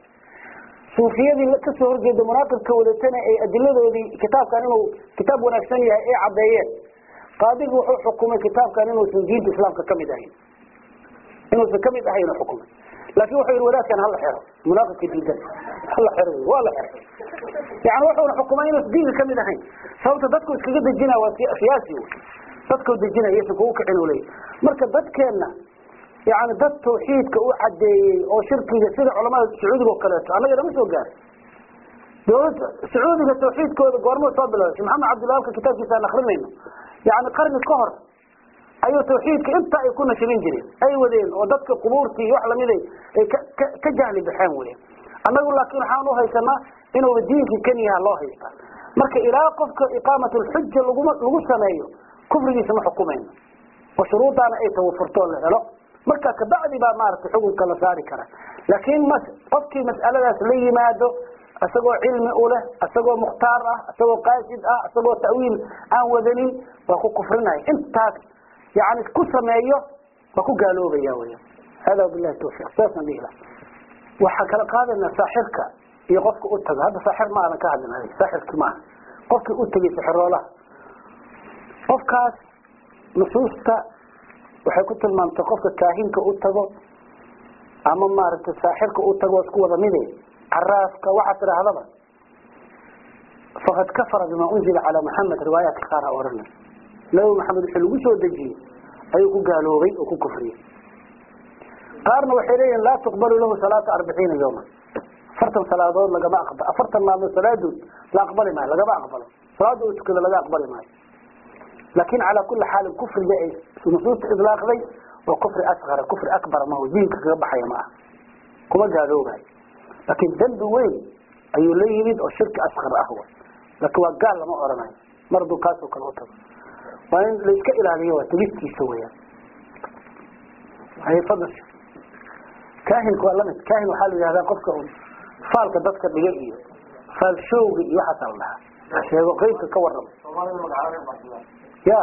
suufiyadii kasoo horjeeda munaaqibka wadatana ay adiladoodii kitaabkan inuu kitaab wanaagsan yahay ay caddeeyeen qaadigi wuxuu xukumay kitaabkan inuusan diinta islaamka kamid ahayn inuusan kamid ahayn xukumay laakin wuxuu yihi wadaadkan hala xero munaaqibka diidan hala xero waa la xeray yani wuxuuna xukumay inuusan diinka kamid ahayn sababta dadku iskaga dejina waa siyaasi dadku dejinaya ysan kugu kicin leya marka dadkeenna yani dad tawxiidka u cadeeyey oo shirkiga sida culamada sacuudiga oo kaleeto annaga nama soo gaaray dawladda sacuudiga tawxiidkooda goormuu soo bilowday shee maxamed cabdilwahabka kitaabkiisa aan akrinayno yani qarni ka hor ayuu tawxiidka inta ay ku nashrin jireen ay wadeen oo dadka qubuurtii iyo wax lamid ay ka jahli baxeen weya annagu laakin waxaan uhaysanaa inuuba diinkii kan yaha loo haystaa marka ilaa qofka iqaamat lxuja laguma lagu sameeyo kufrigiisa ma xukumayno oo shuruudaana ay tawafurtoo la helo marka kabacdi baa maaragtay xukunka la saari kara laakiin m qofkii mas'aladaas la yimaado isagoo cilmi u leh isagoo mukhtaar ah isagoo qaasid ah isagoo ta'wiil aan wadanin waa ku kufrinaya intaas yani ku sameeyo waa ku gaaloobaya weya hada wabilahi tawfiiq saasaan dhihi laha waxaan kala qaadayna saaxirka iyo qofka u tago hadda saaxir ma aadan ka hadlin adig saaxirki maaha qofkii u tegay sixiroolaha qofkaas nusuusta waxay ku tilmaamtay qofka kaahinka u tago ama maaragtay saaxirka u tago isku wada mide caraafka waxaa tidhaahdaba faqad kafara bima unzila calaa maxamed riwaayaadka qaar ha ohanay nabi maxamed wixii lagu soo dejiyey ayuu ku gaaloobay oo ku kufriyey qaarna waxay leeyihin laa tuqbalu lahu salaata arbaciina yawman afartan salaadood lagama aqba afartan maalmood salaadood la aqbali maayo lagama aqbalo salaada uu tukado laga aqbali maayo laakin calaa kuli xaalin kufriga ay nusuusta idlaaqday waa kufri asqara kufri akbara maho diinka kaga baxaya ma aha kuma gaaloobayo laakin dembi weyn ayuu la yimid oo shirki asqar ah laakin waa gaal lama oranayo mar hadduu kaasoo kale u tago waa in la iska ilaaliyo waa tegistiisa weyaan hay fadl kahinka waa lamid kahin waxaa la yihahdaa qofka un faalka dadka dhiga iyo faalshowga iyo waxaasaa la dhahaa sheego qeybka ka warrama ya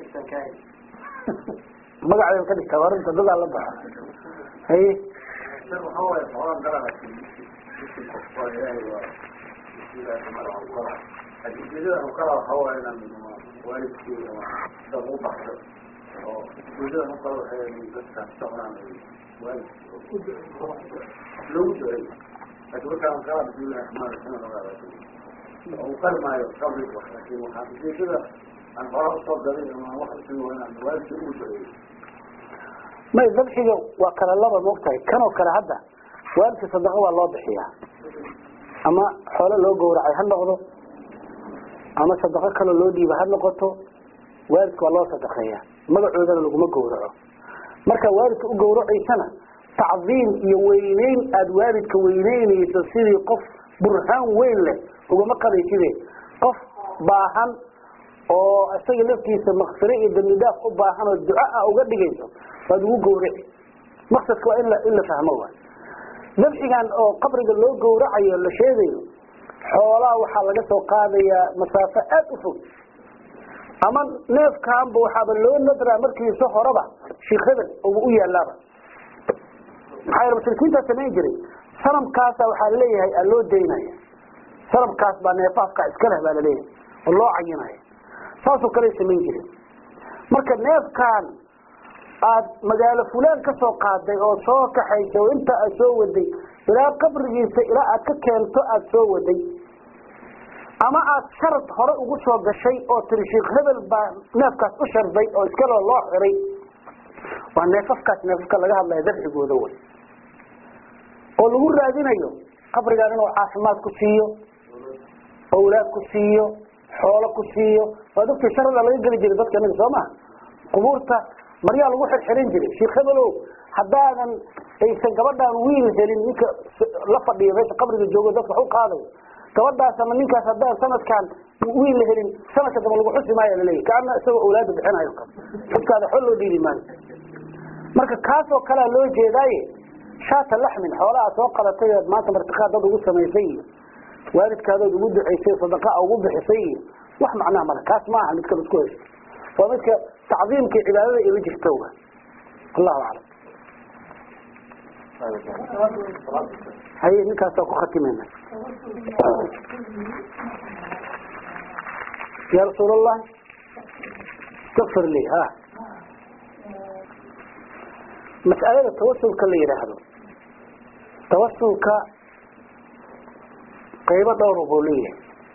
magacay ka dhigtaa warinta dadaa la baxa haye waxaa waaye xoolaa galaa ilaahay waa ujeedada ukala waxaa waaye inaan waalidkii dad u baxdo oo ujeedada ukala waxay dadka socdaan waalidkii loogu duceeyo laakiin markaan kala bismillahi raxmaan raxiim ogaa u qalmaayo qabri laakiin waxaa ujeedada aan xoolaa usoo galay ama wax usugo inaan waalidkii ugu duceeyo may dabxiga waa kala laba moogtahay kan oo kale hadda waalidka sadaqa waa loo bixiyaa ama xoolo loo gowracay ha noqdo ama sadaqo kaloo loo dhiiba ha noqoto waalidka waa loo sadaqeeya magacoodana laguma gowraco markaa waalidka u gowracaysana tacdiim iyo weyneyn aada waalidka weyneynayso sidii qof burhaan weyn leh ugama qadayside qof baahan oo isaga laftiisa makfire iyo dambi dhaaf u baahan oo duco ah uga dhigayso waad ugu gowraci maqsadka waa in la in la fahmo waay dabxigan oo qabriga loo gowracayo la sheegayo xoolaha waxaa laga soo qaadayaa masaafo aada u fog ama neefkaanba waxaaba loo nadraa markiisa horeba sheikh hebel uba u yaalaaba maxaa yeele mushrikiintaa samayn jiray sanamkaasa waxaa laleeyahay aa loo daynaya sanamkaas baa neefaafka iska leh baa laleeyahay oo loo cayinaya saasoo kale samayn jiren marka neefkaan aad magaalo fulaan ka soo qaaday oo soo kaxaysay oo inta aad soo waday ilaa qabrigiisa ilaa aad ka keento aada soo waday ama aad sharad hore ugu soo gashay oo tiri sheikh hebel baa neefkaas u sharday oo iskaloo loo xiray waa neefafkaas neefafka laga hadlaya dabxigooda way oo lagu raadinayo qabrigaan inuu caafimaad ku siiyo awlaad ku siiyo xoolo ku siiyo waa dadkii sharada laga geli jiray dadka anaga soo maha qubuurta maryaa lagu xirxirin jiray sheikh hebelow haddaadan aysan gabadhaan wiil helin ninka la fadhiyo meesha qabriga joogo dadka wax u qaadayo gabadhaas ama ninkaas haddaan sanadkan wiil la helin sanadka damba lagu xusi maayo laleeyahy kaana isagoo awlaada bixinayo kale xudkaada xol loo dhiibi maayo marka kaas oo kalea loo jeedaaye shaata laxmin xoolaha soo qalatay ood maanta martiqaad dad ugu samaysay iyo waalidkaadood ugu ducaysay sadaqa ugu bixisay iyo wax macnaha male kaas maaha midka la isku haysto waa midka tacdiimka cibaadada ila jirto wa allahu aclam haye ninkaasoo ku khatimayna ya rasuul allah istakfir li ha mas'alada tawasulka la yidhaahdo tawasulka qaybo dhowr buu leeyahay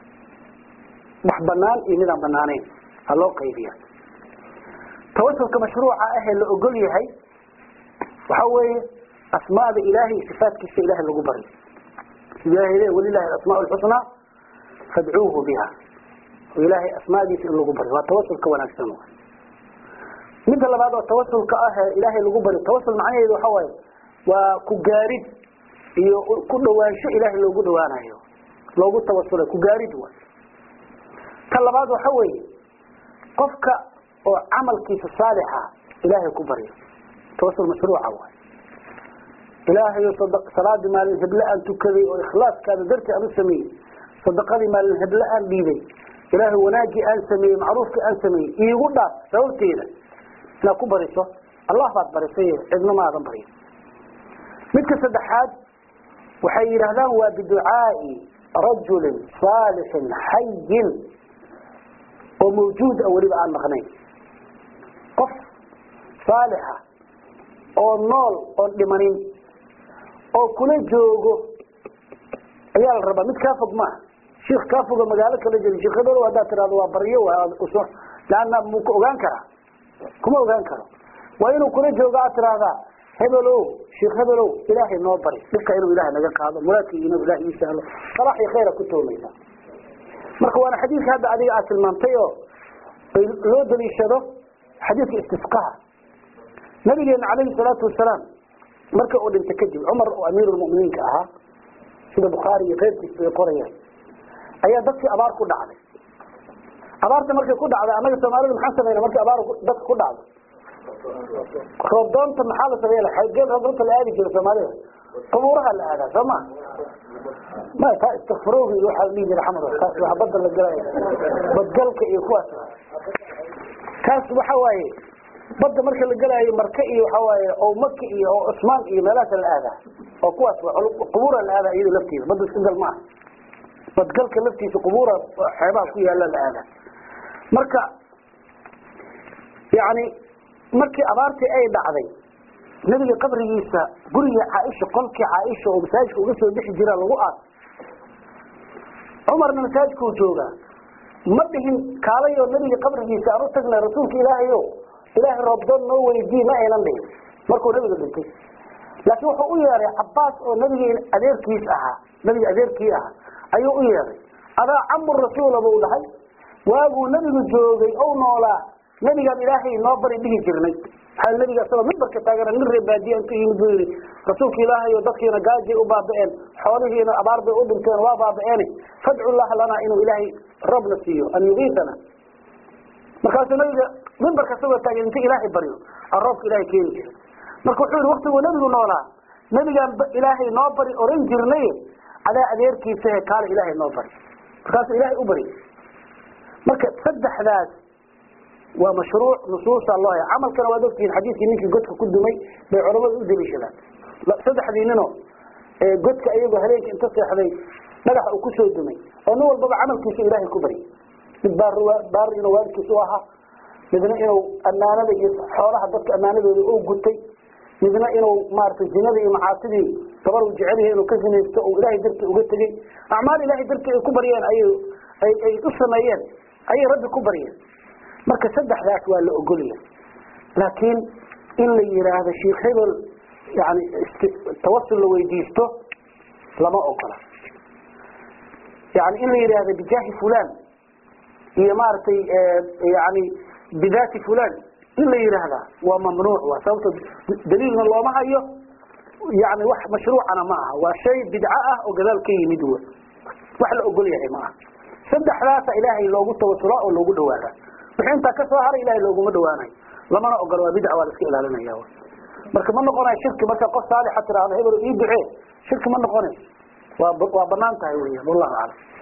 wax banaan iyo midaan banaanayn ha loo qaybiya tawasulka mashruuca ah ee la ogol yahay waxa weeye asmaada ilaahay sifaatkiisa ilahay lagu baryo ilahay le walilahi asmaa lxusnaa fadcuuhu biha oo ilaahay asmaadiisa in lagu baryo waa tawasulka wanaagsan midda labaad oo tawasulka ah ee ilaahay lagu baryo tawasul macnaheedu waxa waaye waa ku gaarid iyo ku dhawaansho ilaahay loogu dhawaanayo loogu tawasulay ku gaarid waay ta labaad waxa weeye qofka oo camalkiisa saalixa ilaahay ku baryo tawasul mashruuca waay ilaahayo salaadii maalin heble aan tukaday oo ikhlaaskaada dartii aan u sameeyey sadaqadii maalin heble aan dhiibay ilaahay wanaagii aan sameeyey macruufkii aan sameeyey iigu dhaaf sababteeda inaad ku bariso allah baad barisay cidna maadan barin midka saddexaad waxay yidhaahdaan waa biducaai rajulin saalixin xayin oo mawjuud a weliba aan maqnayn qof saalixa oo nool oon dhimanin oo kula joogo ayaa la rabaa mid kaa fog maaha shiik kaa foga magaalo kala jeri sheekh hebelo haddaad tirahdo waa baryo laanna muu ka ogaan karaa kuma ogaan karo waa inuu kula joogo aad tirahdaa hebelow sheekh hebelow ilaahay noo bari dhibka inuu ilaahay naga qaado muraadkii inuu ilahay ii sahlo salax iyo khayra ku toomaysa marka waana xadiidka hadda adiga aad tilmaantay oo loo daliishado xadiidka istisqaha nabigeena calayhi salaatu wasalaam marka uu dhintay kadib cumar oo amiirulmuminiinka ahaa sida bukhaari iyo keyrkiisa ay qorayaan ayaa dadkii abaar ku dhacday abaarta markay ku dhacday annaga soomaalida maxaan samayna markii abaar dadka ku dhacdo roobdoonta maxaa la sameeya xagee roobdoonta la aadi jira soomaalida qubuuraha la aadaa soo ma ma taa istikfurowga iyo waxaa la dhihi jira xamar taas waa badda la galaya badgalka iyo kuwaas kaas waxa waaye badda marka la gelaayo marka iyo waxa waaye oo maka iyo oo cusmaan iyo meelahaasa la aadaa oo kuwaas qubuura la aadaa iyado laftiisa badda iska gal maaha badgalka laftiisa qubuura xeebaha ku yaala la aadaa marka yani markii abaartii ay dhacday nebiga qabrigiisa gurigii caaisha qolkii caaisha oo masaajidka uga soo bixi jira lagu aas cumarna masaajidkuu joogaa ma dhihin kaalayoo nebiga qabrigiisa aan u tagnay rasuulka ilaahayo ilaahay roobdoon noo weydii ma aynan dhihin markuu nebiga dhintay laakiin wuxuu u yeeray cabaas oo nebiga adeerkiis ahaa nebiga adeerkii ahaa ayuu u yeeray adaa camu rasuula buu dhahay waaguu nebigu joogay ou noolaa nebigaan ilaahay noo bari dhihi jirnay maxaa nebiga isagoo mimbarka taagana nin ree baadiya intuu yimid buu yidhi rasuulka ilaahayo dadkiina gaajay u baaba'een xoolihiina abaar bay u dhinteen waa baaba'een fadcu llaha lanaa inuu ilaahay roobna siiyo an yugiitana markaasuu nabiga mimbarka isagoo taagan inta ilaahay baryo aan roobka ilaahay keeni jiray marka wuxuu yidhi waktiguu nebigu noolaa nebigaan ilaahay noo bari oran jirnay adaa adeerkiisahe kaale ilaahay noo bari markaasuu ilaahay u bari marka saddexdaas waa mashruuc nusuusa loo haya camalkana waad ogtihiin xadiidkii ninkii godka ku dumay bay culamadu u daliishadaan saddexdii ninoo godka iyagoo habeenka inta seexday dhagaxa uu kusoo dumay oo nin walbaba camalkiisa ilaahay ku bari mid baar baar inuu waalidkiisa u ahaa midna inuu ammaanada iyo xoolaha dadka ammaanadooda u gutay midna inuu maaragtay zinada iyo macaasidii gabar uu jecel yahay inuu ka zinaysto oo ilaahay dartii uga tegey acmaal ilaahay dartii ay ku baryeen ayay ay ay u sameeyeen ayay rabbi ku baryeen marka saddexdaas waa la ogolya laakiin in la yidhaahdo sheikh hebel yani tawasul la weydiisto lama ogola yani in la yidhaahdo bijaahi fulan iyo maaragtay yani bidaati fulan in la yidhaahda waa mamnuuc waa sababto daliilna looma hayo yani wax mashruucana ma aha waa shay bidco ah oo gadaal ka yimid w wax la ogol yahay ma aha saddexdaasa ilaahay loogu tawasulaa oo loogu dhawaada wixii intaa kasoo haray ilahay looguma dhawaanayo lamana ogola waa bidca waa la iska ilaalinaya marka ma noqonayo shirki marka qof saalixa tiraahdo hebel ii ducee shirki ma noqonayso waa waa banaan tahay weyan wallahu aclam